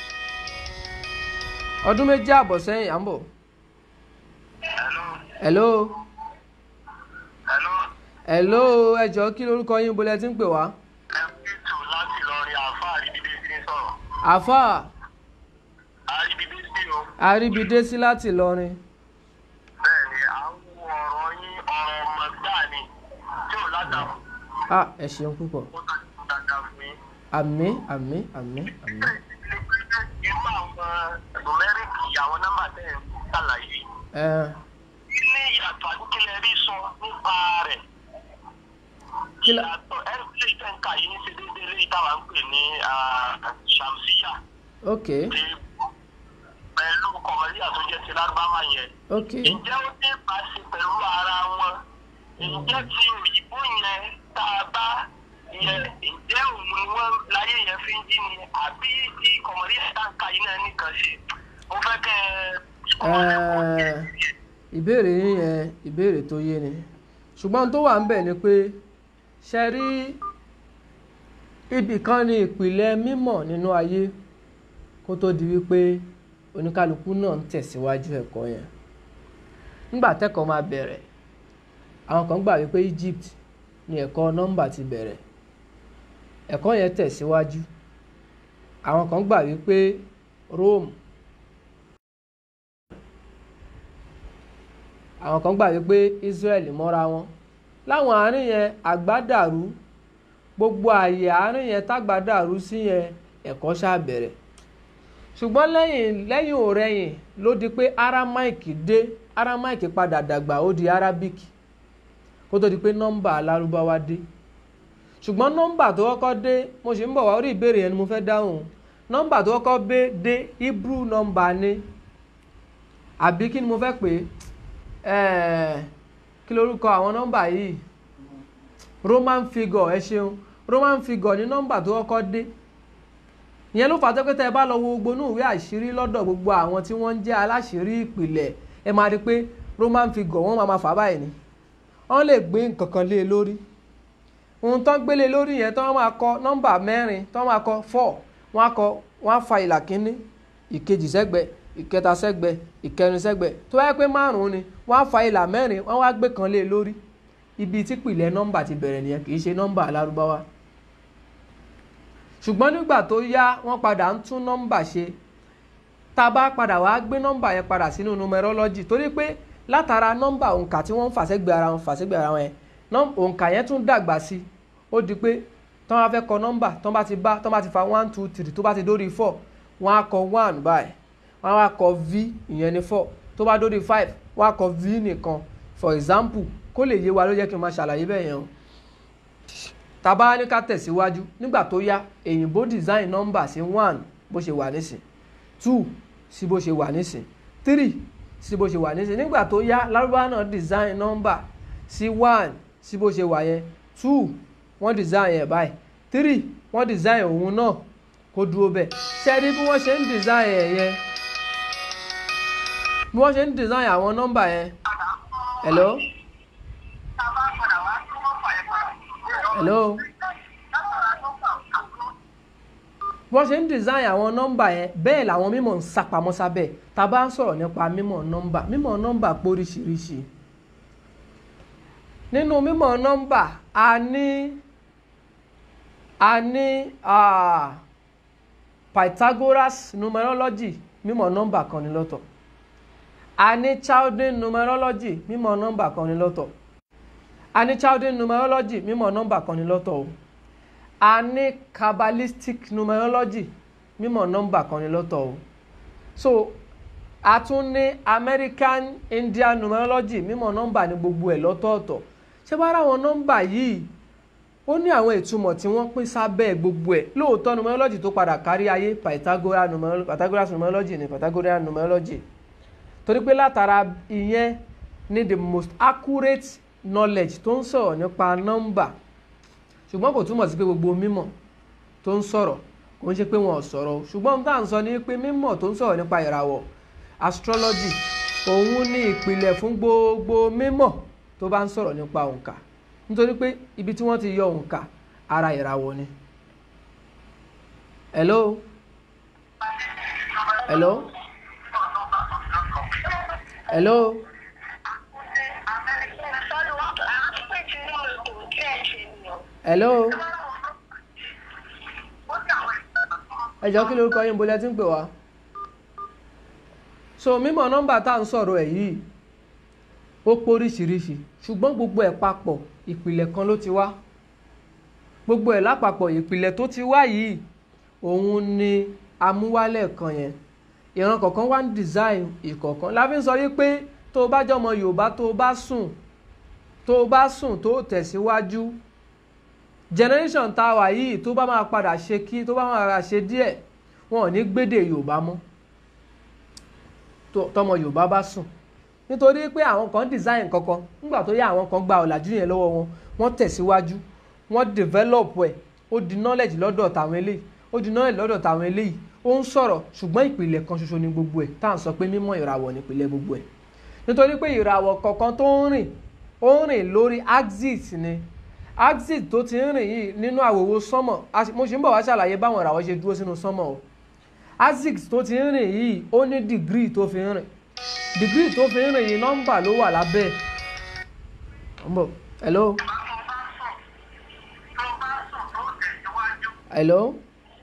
ọdún méjì àbọ̀ sẹ́yìn à ń bọ̀. hello. hello. hello ẹ jọ̀ọ́ kí lorúkọ yín bolẹ̀ tí ń pè wá. ẹ̀ẹ́dẹ́tù láti lọrin àáfà àríbídé sí ń sọ̀rọ̀. àfà àríbídé sí o. àríbidésí láti Ìlọrin. bẹ́ẹ̀ ni à ń wo ọ̀rọ̀ yín ọ̀rọ̀ ọmọ gbáà ni tí ò ládàá ah ẹ ṣeun púpọ̀ ó tàbí dáadáa fún yín. àmín àmín àmín àmín. irú àwọn numeric àwọn nọ́mbà tẹ̀ ń ṣàlàyé ẹ kí ni ìyàtọ̀ àdúgbò rí sọ nípa rẹ̀. kí la ìyàtọ̀ ẹ̀rí ilé ìtẹ̀ǹkà yìí ń ṣe déédéé lé ìtawà ń pè ní ṣàmùsíyà ok ti pẹ̀lú kọ̀mọ́líà tó jẹ́ ti lárúbáwá yẹn. ok ǹjẹ́ ó ní ìbáṣe pẹ̀lú ara wọn ǹjẹ́ tí òyìnbó yẹn tá a bá yẹ ǹjẹ́ òun ni wọ́n láyé yẹn fi ń jí ni àbí ti kọ̀mọ̀rí ẹ̀dáǹkà yìí náà nìkan ṣe mo fẹ́ kẹ́ ẹ Ẹ, ìbéèrè yín yẹn ìbéèrè tó yé ni ṣùgbọ́n ohun tó wà ń bẹ̀ ni pé ṣe rí ibì kan ní ìpìlẹ̀ mímọ̀ nínú ayé kó tó di wípé oníkálukú náà ń tẹ̀síwájú ẹ̀kọ́ yẹn nígbà tẹ́kọ̀ọ́ máa bẹ̀rẹ̀ àwọn kan gbà wípé Egypt ni ẹ̀kọ́ nọ́mbà ti bẹ̀rẹ̀ ẹ̀kọ́ yẹn tẹ̀síwájú àwọn kan gbà wípé Rome àwọn kan gbà wípé Israel mọ́ra wọn láwọn àárín yẹn àgbádàrú gbogbo ààyè àárín yẹn tágbádàrú sí yẹn ẹ̀kọ́ ṣáà bẹ̀rẹ̀ ṣùgbọ́n lẹ́yìn lẹ́yìn òrẹ́yìn ló di pé Aramaic dé Aramaic padà dàgbà ó di Arabic kó tó di pé nọ́mbà alárúbáwá dé ṣùgbọ́n nọ́mbà tó kọ́kọ́ dé mo sì ń bọ̀ wá orí ìbéèrè yẹn ni mo fẹ́ dáhùn nọ́mbà tó kọ́kọ́ dé dé Hebrew nọ́mbà ni àbí kí ni mo fẹ́ pè é ẹ̀ẹ́ kí lorúkọ àwọn nọ́mbà yìí Roman figure ẹ ṣeun Roman figure ní nọ́mbà tó kọ́kọ́ dé ìyẹn ló fà á tó pé tẹ́ ẹ bá lọ wo gbogbo inú ìwé àṣírí lọ́dọ̀ gbogbo àwọn tí wọ́n ń jẹ́ aláṣírí ìpìlẹ̀ ẹ máa rí i pé Roman figure wọ́n máa ma fà báyìí ni wọ́n lè gbé nǹkan kan lé e lórí ohun tán gbélé lórí yẹn tán máa kọ nọ́mbà mẹ́rin tán máa kọ four wọ́n á kọ wọ́n á fa ìlà kínní ìkejì sẹ́gbẹ̀ ìkẹta sẹ́gbẹ̀ ìkẹrin sẹ́gbẹ̀ tó wáyé pé márùn-ún ni wọ́n á fa ìlà mẹ́rin wọ́n wá gbé kan lé e lórí ibi tí pìlẹ̀ nọ́mbà ti bẹ̀rẹ̀ nìyẹn kì í ṣe nọ́mbà alárúbáwá ṣùgbọ́n nígbà tó yá wọ́n padà ń tún nọ́mbà ṣe tá a bá padà wá gbé nọ́mbà yẹn padà sínú numerology torí pé látara nọ́mbà òǹkà tí wọ́n ń fàṣẹ́gbẹ̀ ara wọn fàṣẹ́gbẹ̀ ara wọn yẹn òǹkà yẹn tún dàgbà sí i ó di pé tọ́ bá fẹ́ kọ nọ́mbà tọ́ bá ti bá tọ́ bá ti fa one two three tó bá ti dórí four wọ́n á kọ one báyìí wọ́n á wá kọ v ìyẹn ní four tó bá dórí five wọ́n á kọ v nìkan for example kó lè yé wa ló jẹ́ kí n máa ṣàlàyé bẹ́ẹ̀ yẹn o tàbá ní ká tẹ̀síwájú nígbà tó yá èyìnbó design nọ́mbà sí one bó ṣe wà nísìn two sí bó ṣe wà nísìn three sí bó ṣe wà nísìn nígbà tó yá lárúbáwá náà design nọ́mbà sí one sí bó ṣe wà yẹn two wọ́n design yẹn báyìí three wọ́n design òun náà kó dúró bẹ́ẹ̀ ṣẹ́ẹ́rí bí wọ́n ṣe ń design yẹn yẹn bí wọ́n ṣe ń design àwọn nọ́mbà yẹn hello hello wọ́n ṣe ń design àwọn nọ́mbà yẹn bẹ́ẹ̀ làwọn mímọ̀ ń sapamọ́ sábẹ́ tá a bá ń sọ̀rọ̀ nípa mímọ̀ nọ́mbà mímọ̀ nọ́mbà póríṣiríṣi nínú mímọ̀ nọ́mbà a ní a ní ah, Pythagoras numerology mímọ̀ nọ́mbà kan ní lọ́tọ̀ a ní Chaldean numerology mímọ̀ nọ́mbà kan ní lọ́tọ̀ a ní Chaldean numerology mímọ̀ nọ́mbà kan ní lọ́tọ̀ o a ní Kabbalistic numerology mímọ̀ nọ́mbà kan ní lọ́tọ̀ o so a tún ní American Indian numerology mímọ̀ nọ́mbà ní gbogbo ẹ̀ lọ́tọ̀ọ̀tọ̀ ṣé wàá rà àwọn nọ́mbà yìí ó ní àwọn ìtumọ̀ tí wọ́n pín sábẹ́ gbogbo ẹ̀ lóòótọ́ numerology tó padà kárí ayé Pythagoras numerology Pythagoras numerology ní Pythagorean numerology torí pé látara ìyẹn ní the most accurate knowledge tó ń sọ̀rọ̀ nípa nọ́mbà ṣùgbọ́n kò túmọ̀ sí pé gbogbo mímọ̀ tó ń sọ̀rọ̀ kò ń ṣe pé wọn ò sọ̀rọ̀ o ṣùgbọ́n ohun tá à ń sọ ni pé mímọ̀ tó ń sọ̀rọ̀ nípa ìràwọ̀ astrology òun ní ìpìlẹ̀ fún gbogbo mímọ̀ tó bá ń sọ̀rọ̀ nípa òǹkà nítorí pé ibi tí wọ́n ti yọ òǹkà ara ìràwọ̀ ni. hello hello hello hello ẹ jọ̀ọ́ kí lórúkọ yín bolẹ́ tí ń pè wá so mímọ̀ nọ́mbà tá à ń sọ̀rọ̀ ẹ̀ yìí ó póríṣiríṣi ṣùgbọ́n gbogbo ẹ̀ papọ̀ ìpìlẹ̀ kan ló ti wá gbogbo ẹ̀ lápapọ̀ ìpìlẹ̀ tó ti wá yìí òun ni amúwálẹ̀ kan yẹn ìran kọ̀ọ̀kan wá ń design ìkọ̀ọ̀kan la fi ń sọ yí pé tó o bá jọmọ Yorùbá tó o bá sùn tó o bá sùn tó o tẹ̀síwájú generation tá a wà yìí tó bá máa padà ṣe kí tó bá máa ṣe díẹ̀ wọn ò ní gbédè Yorùbá mọ́ tọmọ Yorùbá bá sùn nítorí pé àwọn kan design kankan nígbà tó yá àwọn kan gba ọ̀làjú yẹn lọ́wọ́ wọn wọ́n tẹ̀síwájú wọ́n develop ẹ̀ ó di knowledge lọ́dọ̀ tàwọn eléyìí ó di knowledge lọ́dọ̀ tàwọn eléyìí ó ń sọ̀rọ̀ ṣùgbọ́n ìpìlẹ̀ kan ṣoṣo ni gbogbo ẹ̀ tá à ń sọ pé mímọ̀ ìràwọ̀ nípìlẹ̀ gbogbo ẹ̀ nítorí pé ìràwọ̀ kọ̀ọ̀kan tó ń rìn ó ń rìn lórí axis ni axis tó ti ń rìn yìí nínú àwòwò sánmọ̀ mo ṣì ń bọ̀ wá ṣàlàyé báwọn ìràwọ̀ ṣe dúró sínú sánmọ̀ o axis tó ti ń rìn yìí ó ní degree tó fi ń rìn degree tó fi ń rìn yìí nọ́mbà ló wà lábẹ́ ẹ̀ hello hello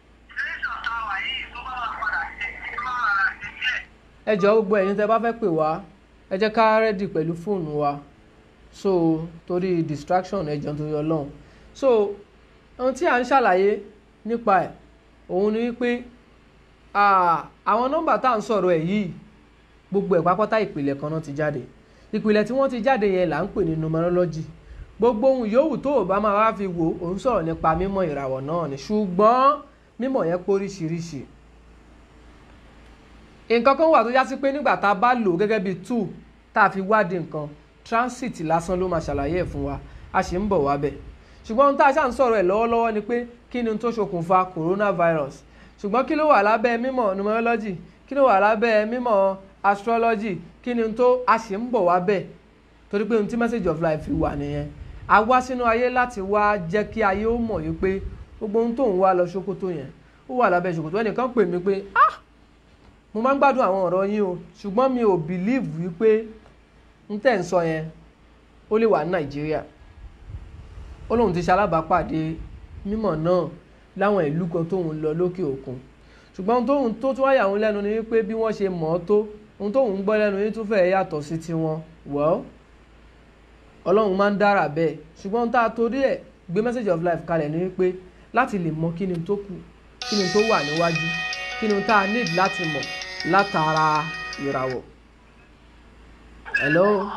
ẹ jọ̀ọ́ gbogbo ẹ̀yin tẹ́ bá fẹ́ pè wá ẹ jẹ́ ká rẹ́dì pẹ̀lú fóònù wa so torí distraction ẹ jọ̀ọ́ torí Ọlọ́run so ohun tí à ń ṣàlàyé nípa ẹ̀ òun ni wípé àwọn nọ́mbà tá à ń sọ̀rọ̀ ẹ̀ yìí gbogbo ẹ̀ pápátá ìpìlẹ̀ kan náà ti jáde ìpìlẹ̀ tí wọ́n ti jáde yẹn là ń pè ní numerology gbogbo ohun yòówù tó o bá máa wá fi wò ó ń sọ̀rọ̀ nípa mímọ̀ ìràwọ̀ náà ni ṣùgbọ́n mímọ̀ yẹn póríṣiríṣi nǹkan kan wà tó já sí pé nígbà tá a bá lò gẹ́gẹ́ bí tool tá a fi wádìí nǹkan transit lásán ló máa ṣàlàyé ẹ̀ fún wa a sì ń bọ̀ wá bẹ̀ ṣùgbọ́n ohun tá a ṣà ń sọ̀rọ̀ ẹ̀ lọ́wọ́lọ́wọ́ ni pé kí ni tó ṣokùnfà coronavirus ṣùgbọ́n kí ló wà lábẹ́ mímọ̀ numerology kí ló wà lábẹ́ mímọ̀ astrology kí ni tó a sì ń bọ̀ wá bẹ̀ torí pé ohun tí message of life fi wà nìyẹn a wá sínú ayé láti wá jẹ́ kí ayé ó mọ̀ yìí pé gbogbo ohun tó ń wá lọ ṣòkòtò yẹn ó wà lábẹ́ ṣòkòtò ẹnìkan pè mí pé ah mo máa ń gbádùn àwọn ọ̀rọ̀ yín o ṣùgbọ́n mi ò believe wípé n tẹ̀ ń sọ yẹn ó lè wà ní nàìjíríà ó lóun ti ṣe alábàápàdé mímọ̀ náà láwọn ìlú kan tóun lọ lókè òkun ṣùgbọ́n tóun tó tún wáyà òun lẹ́nu ni wípé bí wọ́n ṣe mọ̀ ọ́ tó ohun tóun ń gbọ́ lẹ́nu yín tún fẹ́ẹ́ yàtọ̀ sí tiwọn well ọlọ́run máa ń dára bẹ́ẹ̀ ṣùgbọ́n tá a torí ẹ̀ gbé message of life kalẹ̀ ní wípé láti lè mọ kí ni tó kù kí ni tó wà níwájú kí ni tá a need láti mọ̀ látara ìràwọ̀. hello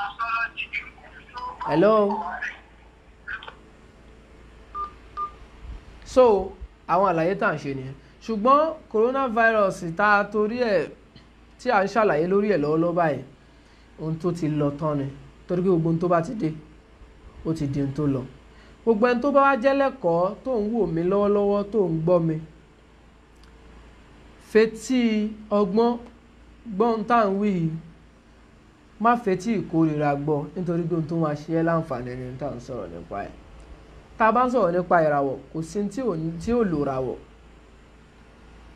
hello so àwọn àlàyé tá à ń ṣe nìyẹn ṣùgbọ́n coronavirus tá a torí ẹ̀ tí à ń ṣàlàyé lórí ẹ̀ lọ́wọ́lọ́wọ́ báyìí ohun tó ti lọ tán ni torí pé gbogbo ohun tó bá ti dé ó ti di ohun tó lọ gbogbo ẹni tó bá wá jẹ́ lẹ́kọ̀ọ́ tó ń wò mí lọ́wọ́lọ́wọ́ tó ń gbọ́ mi fetí ọgbọ́n gbọ́n tá à ń wí yìí má fetí ìkórìíra gbọ́ nítorí pé ohun tó máa ṣe ẹ́ láǹfààní ni tá à ń sọ̀rọ̀ nípa ẹ̀ tá a bá ń sọ̀rọ̀ nípa ìràwọ̀ kò sí tí ò lò ràwọ̀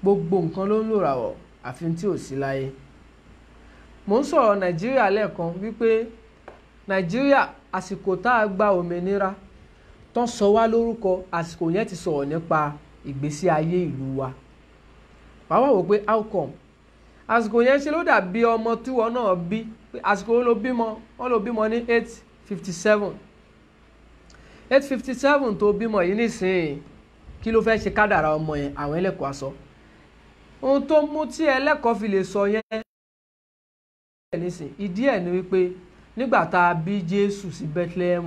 gbogbo nǹkan ló ń lò ràwọ̀ àfi tí ò sí láyé mò ń sọ̀rọ̀ nàìjíríà lẹ́ẹ̀kan wípé nàìjíríà àsìkò tá a gba òmìnira tán sọ wá lórúkọ àsìkò yẹn ti sọ̀rọ̀ nípa ìgbésí ayé ìlú wa wàá wà wò pé how come àsìkò yẹn ṣe ló dàbí ọmọ tíwọ náà bí àsìkò ló bímọ wọn ló bímọ ní eight fifty seven eight fifty seven tó bímọ yìí nísìnyí kí ló fẹ́ ṣe kádàrà ọmọ yẹn àwọn ẹlẹ́kọ̀ọ́ aṣọ ohun tó mú tí ẹlẹ́kọ̀ọ́ fi lè sọ yẹn nísìn ìdí ẹ̀ ni wípé nígbà tá a bí Jésù sí Bethlehem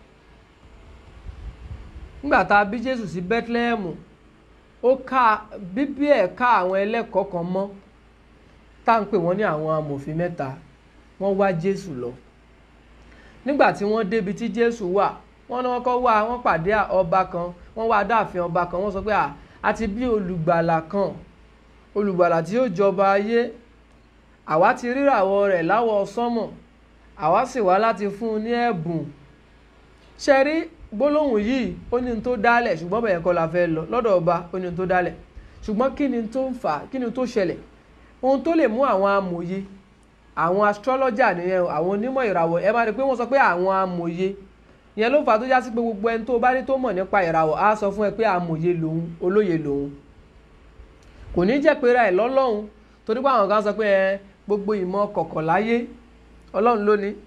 nígbà tá a bí Jésù sí Bethlehem ó ká bíbí ẹ̀ ká àwọn ẹlẹ́kọ̀ọ́ kan mọ́ tá à ń pè wọ́n ní àwọn amòfin mẹ́ta wọ́n wá Jésù lọ nígbà tí wọ́n débi tí Jésù wà wọ́n ní wọ́n kọ́ wá wọ́n pàdé ọba kan wọ́n wá dáàfin ọba kan wọ́n sọ pé a ti bí olùgbàlà kan olùgbàlà tí yóò jọba ayé àwa ti ríràwọ̀ rẹ̀ láwọ̀ sánmọ̀ àwa sì wá láti fún un ní ẹ̀bùn ṣe rí gbólóhùn yìí ó ní tó dálẹ̀ ṣùgbọ́n bẹ̀yẹn kọ́ la fẹ́ lọ lọ́dọ̀ ọba ó ní tó dálẹ̀ ṣùgbọ́n kí ni tó ń fà kí ni tó ṣẹlẹ̀ ohun tó lè mú àwọn amòye àwọn astrologer nìyẹn àwọn onímọ̀ ìràwọ̀ ẹ máa rí i pé wọ́n sọ pé àwọn amòye ìyẹn ló fà á tó já sí pé gbogbo ẹni tó bá ní tó mọ̀ nípa ìràwọ̀ á sọ fún ẹ pé amòye lòun olóye lòun kò ní jẹ́ pé ra ẹ̀ lọ́lọ́run torí pé àwọn kan sọ pé ẹ gbogbo ìmọ̀ kọ̀kọ̀ láyé ọlọ́run ló ní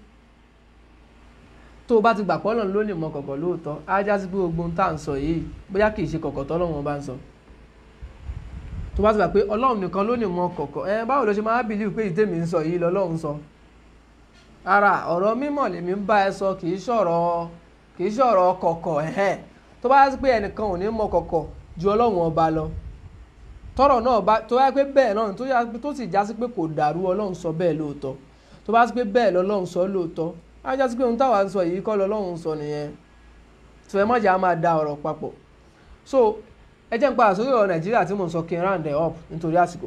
tó o bá ti gbà pé ọlọ́run ló ní ìmọ̀ kọ̀kọ̀ lóòótọ́ á já sí pé gbogbo ohun tá à ń sọ yìí bóyá kì í ṣe kọ̀kọ̀ tọ́lọ́run bá ń sọ tó bá ti gbà pé ọlọ́run nìkan ló ní ìmọ̀ kọ̀kọ̀ ẹ báwo ló ṣe máa bìlíù pé ìtẹ́mi ń sọ yìí lọ́lọ́run sọ ara ọ̀rọ̀ mímọ̀ lèmi ń bá ẹ sọ kì í ṣọ̀rọ̀ kì í ṣọ̀rọ̀ kọ̀kọ̀ ẹ̀hẹ́n tó bá yá sí pé ẹnìkan ò ní mọ̀ kọ̀kọ̀ ju ọlọ́run ọba lọ tọ́rọ̀ náà bá tó yá pé bẹ́ẹ̀ náà tó yá tó sì já sí pé kò dàrú ọlọ́run sọ bẹ́ẹ̀ lóòótọ́ tó bá sí pé bẹ́ẹ̀ lọ́lọ́run sọ lóòótọ́ á já sí pé ohun táwa ń sọ yìí kọ́ lọ́lọ́run sọ nìyẹn tó ẹ mọ̀jà máa da ọ̀rọ̀ papọ̀ so ẹ jẹ́ ń padà sórí ọ̀rọ̀ nàìjíríà tí mò ń sọ kí n round it up nítorí àsìkò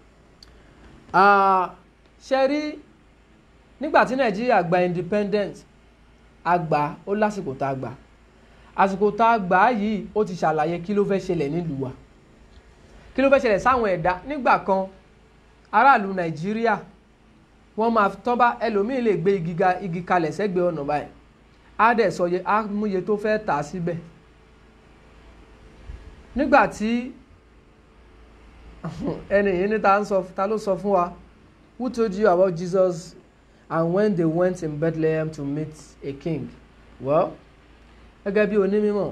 ṣe rí nígbà tí nàìjíríà gba independent àgbà ó lásìkò tá a gbà àsìkò tá a gbà yìí ó ti ṣàlàyé kí ló fẹ́ ṣẹlẹ̀ nílùú wa kí ló fẹ́ ṣẹlẹ̀ sáwọn ẹ̀dá nígbà kan aráàlú nàìjíríà wọ́n máa tán bá ẹlòmíì lè gbé igi kalẹ̀ sẹ́gbẹ̀ẹ́ ọ̀nà báyìí á dẹ̀ sọ yẹ á múye tó fẹ́ tà á síbẹ̀ nígbà tí ẹni yìí ní ta ló sọ fún wa who told you about Jesus and when they went in Bethlehem to meet a king well gẹ́gẹ́ bí onímọ̀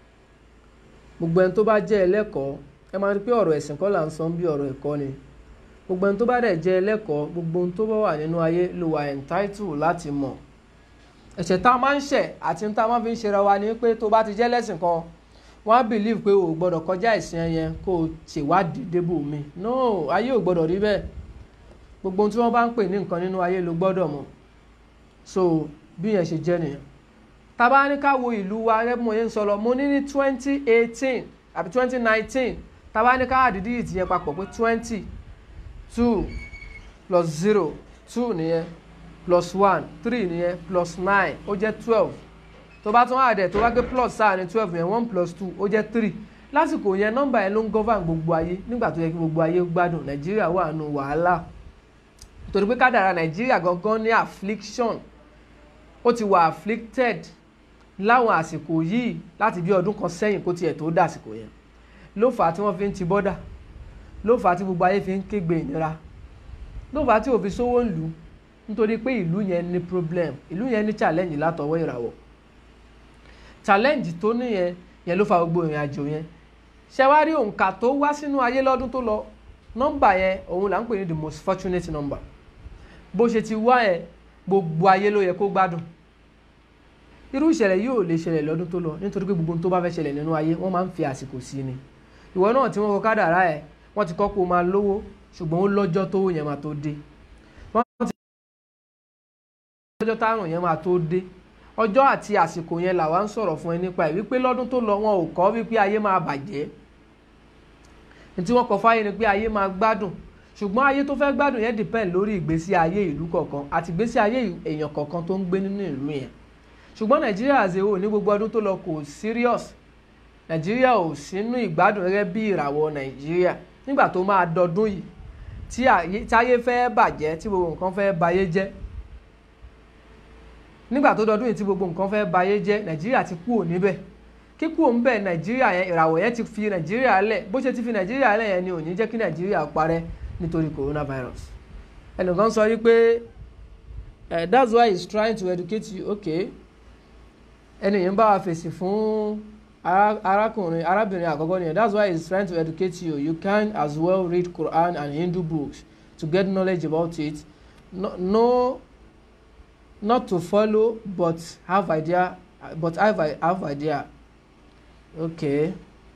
gbogbo ẹni tó bá jẹ́ ẹlẹ́kọ̀ọ́ ẹ máa rí pé ọ̀rọ̀ ẹ̀sìn kọ́ là ń sọ bí ọ̀rọ̀ ẹ̀kọ́ ni gbogbo ẹni tó bá dẹ̀ jẹ́ ẹlẹ́kọ̀ọ́ gbogbo ohun tó bá wà nínú ayé ló wà entitled láti mọ̀ ẹ̀ṣẹ̀ tá a máa ń ṣẹ̀ àti tá a máa fi ń ṣera wa ni pé tó bá ti jẹ́ lẹ́sìn kan wọ́n á believe pé o ò gbọ́dọ̀ kọjá ìsìn ẹyẹn kó o ṣèwádìí débò mi no ayé ò gbọ́dọ̀ rí bẹ́ẹ̀ gbogbo ohun tí wọ́n bá ń pè ní nǹkan nínú ayé ló gbọ́dọ̀ mọ̀ so bí yẹn ṣe jẹ́ nìyẹn tá bá ní ká wo ìlú wa rẹ́ mo yẹn ń sọ lọ mo ní ní twenty eighteen àbí twenty nineteen tá bá ní ká àdídí ìtì yẹn papọ̀ pé twenty two plus zero two nìyẹn plus one three nìyẹn plus nine ó jẹ́ twelve tó bá tún àdẹ̀ tó bá gbé plus sáà ní twelve yẹn one plus two ó jẹ́ three lásìkò yẹn nọ́mbà yẹn ló ń govern gbogbo ayé nígbà tó yẹ kí gbogbo ayé gbádùn nàìjíríà wà nù wàhálà torí pé kádàrà nàìjíríà gangan ní affliction ó ti wà afflicted láwọn àsìkò yìí láti bí ọdún kan sẹ́yìn kó tiẹ̀ tó dàsìkò yẹn ló fà á tí wọ́n fi ń ti bọ́dà ló fà á tí gbogbo ayé fi ń kégbe ìnira ló fà á tí òfin sówó ń lù ú nítorí pé ìlú yẹn ní problem ìlú yẹn ní challenge látọwọ́ ìràwọ̀ challenge tó níyẹn yẹn ló fa gbogbo ìrìn àjò yẹn ṣé wá rí òǹkà tó wá sínú ayé lọ́dún tó lọ nọ́mbà yẹn òun là ń pè ní the most fortunate number bó ṣe ti wá yẹn gbogbo ayé ló yẹ kó gbádùn irú ìṣẹ̀lẹ̀ yìí ò lè ṣẹlẹ̀ lọ́dún tó lọ nítorí pé gbogbo ohun tó bá fẹ́ ṣẹlẹ̀ nínú ayé wọ́n máa ń fi àsìkò sí ni ìwọ náà tí wọ́n kọ kádàrá ẹ̀ wọ́n ti kọ́ pé o máa lówó ṣùgbọ́n ó lọ́jọ́ tó yẹn máa tó dé wọ́n ti lọ́jọ́ táwọn yẹn máa tó dé ọjọ́ àti àsìkò yẹn làwa ń sọ̀rọ̀ fún ẹ nípa ẹ̀ wípé lọ́dún tó lọ wọn ò kọ́ wípé ayé máa bàjẹ́ ní tí wọ́n kọ fáyé ni pé ayé máa gbádùn ṣùgbọ́n ayé tó fẹ́ gbádùn yẹn depend lórí ìgbésí ayé ìlú kọ̀ọ̀kan àti ìgbésí ayé èèyàn kọ̀ọ̀kan tó ń gbé nínú ìlú yẹn ṣùgbọ́n nàìjíríà àzèwò ní gbogbo ọdún tó lọ kò serious nàìjíríà ò sínú ìgbádùn gẹ́gẹ́ bí ìràwọ̀ nàìjíríà nígbà tó máa dọdún yìí tí àyè- táyé fẹ́ bàjẹ́ tí gbogbo nǹkan fẹ́ bayé jẹ́ nígbà tó dọdún yìí tí gbogbo nǹkan fẹ́ bayé jẹ́ nàìjíríà ti kúrò níbẹ̀ kíkúrò ń bẹ̀ nàìjíríà yẹn ìràwọ̀ yẹn ti fi nàìjíríà lẹ̀ bó ṣe ti fi nàìjíríà lẹ̀ yẹn ni ò ní jẹ́ kí nàìjíríà parẹ́ nítorí coronavirus ẹnìkan sọ wípé eh, that's why he's trying to educate you okay ẹni yìí ń bá wa fèsì fún ara- arákùnrin arábìnrin àkọ́kọ́ nìyẹn that's why he's trying to educate you you can as well read Quran and Hindu books to get knowledge about it no, no not to follow but have idea but have, have idea okay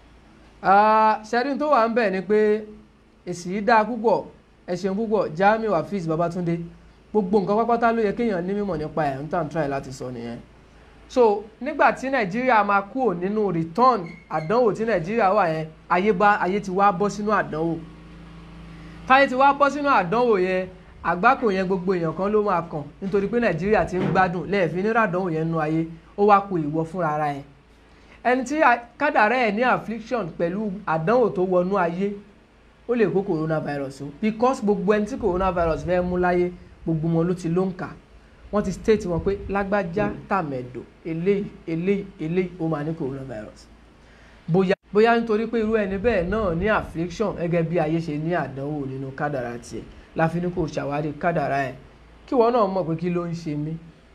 uh, ṣẹ́rin tó wà ń bẹ̀ ni pé èsì yìí dáa púpọ̀ ẹ ṣeun púpọ̀ Jamiu Hafiz Babatunde gbogbo nǹkan pápátá ló yẹ kéèyàn ní mímọ̀ nípa ẹ̀ ń tàn try láti sọ nìyẹn so nígbà tí nàìjíríà máa kúrò nínú return àdánwò tí nàìjíríà wà yẹn ayé bá ayé ti wá bọ́ sínú àdánwò táyé ti wá bọ́ sínú àdánwò yẹn àgbákò yẹn gbogbo èèyàn kan ló máa kàn nítorí pé nàìjíríà ti ń gbádùn lẹ́ẹ̀fín nínú àdánwò yẹn nínú ayé ó wá kó ìwọ fúnra ara ẹ̀ ẹni tí a- kádàrá ẹ̀ ní affliction pẹ̀lú àdánwò tó wọnú ayé ó lè kó coronavirus o because gbogbo ẹni tí coronavirus fẹ́ mú láyé gbogbo wọn ló ti ló ń kà wọ́n ti state wọn pé lágbájá tàmẹ̀dò eléyìí eléyìí eléyìí ó máa ní coronavirus bóyá bóyá nítorí pé irú ẹni bẹ́ẹ̀ náà ní affliction gẹ́gẹ́ bí ayé ṣe ní àdánwò nínú kádàrá tiẹ̀ láfi ní kò ṣàwárí kádàrá ẹ̀ kí wọ́n náà mọ̀ pé kí ló ń ṣe mí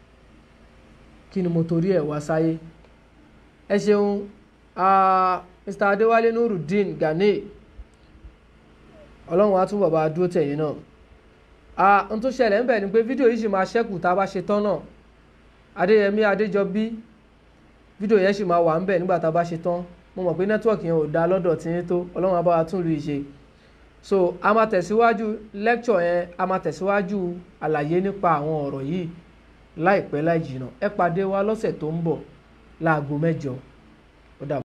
kí ni mo torí ẹ̀ wá sáyé ẹ ṣeun ah, Mr. Adéwálé Nurudeen Gani ọlọ́run á tún bàbá dúró tẹ̀yìn náà ah n tó ṣẹlẹ̀ ń bẹ̀ ni pé fídíò yìí ṣì máa ṣẹ́kù tá a bá ṣe tán náà adéyẹmí adéjọbí fídíò yẹn ṣì máa wà ń bẹ̀ nígbà tá a bá ṣe tán mo mọ̀ pé nẹ́tíwọ̀kì yẹn ò dáa lọ́dọ̀ tí ń tó ọlọ́run á bá wa tún lu ìṣe so a máa tẹ̀síwájú lecture yẹn a máa tẹ̀síwájú àlàyé nípa àwọn ọ̀rọ̀ yìí láìpẹ́ láì jìnnà ẹ pàdé wa lọ́sẹ̀ tó ń bọ̀ láago mẹ́jọ ó dàbọ̀.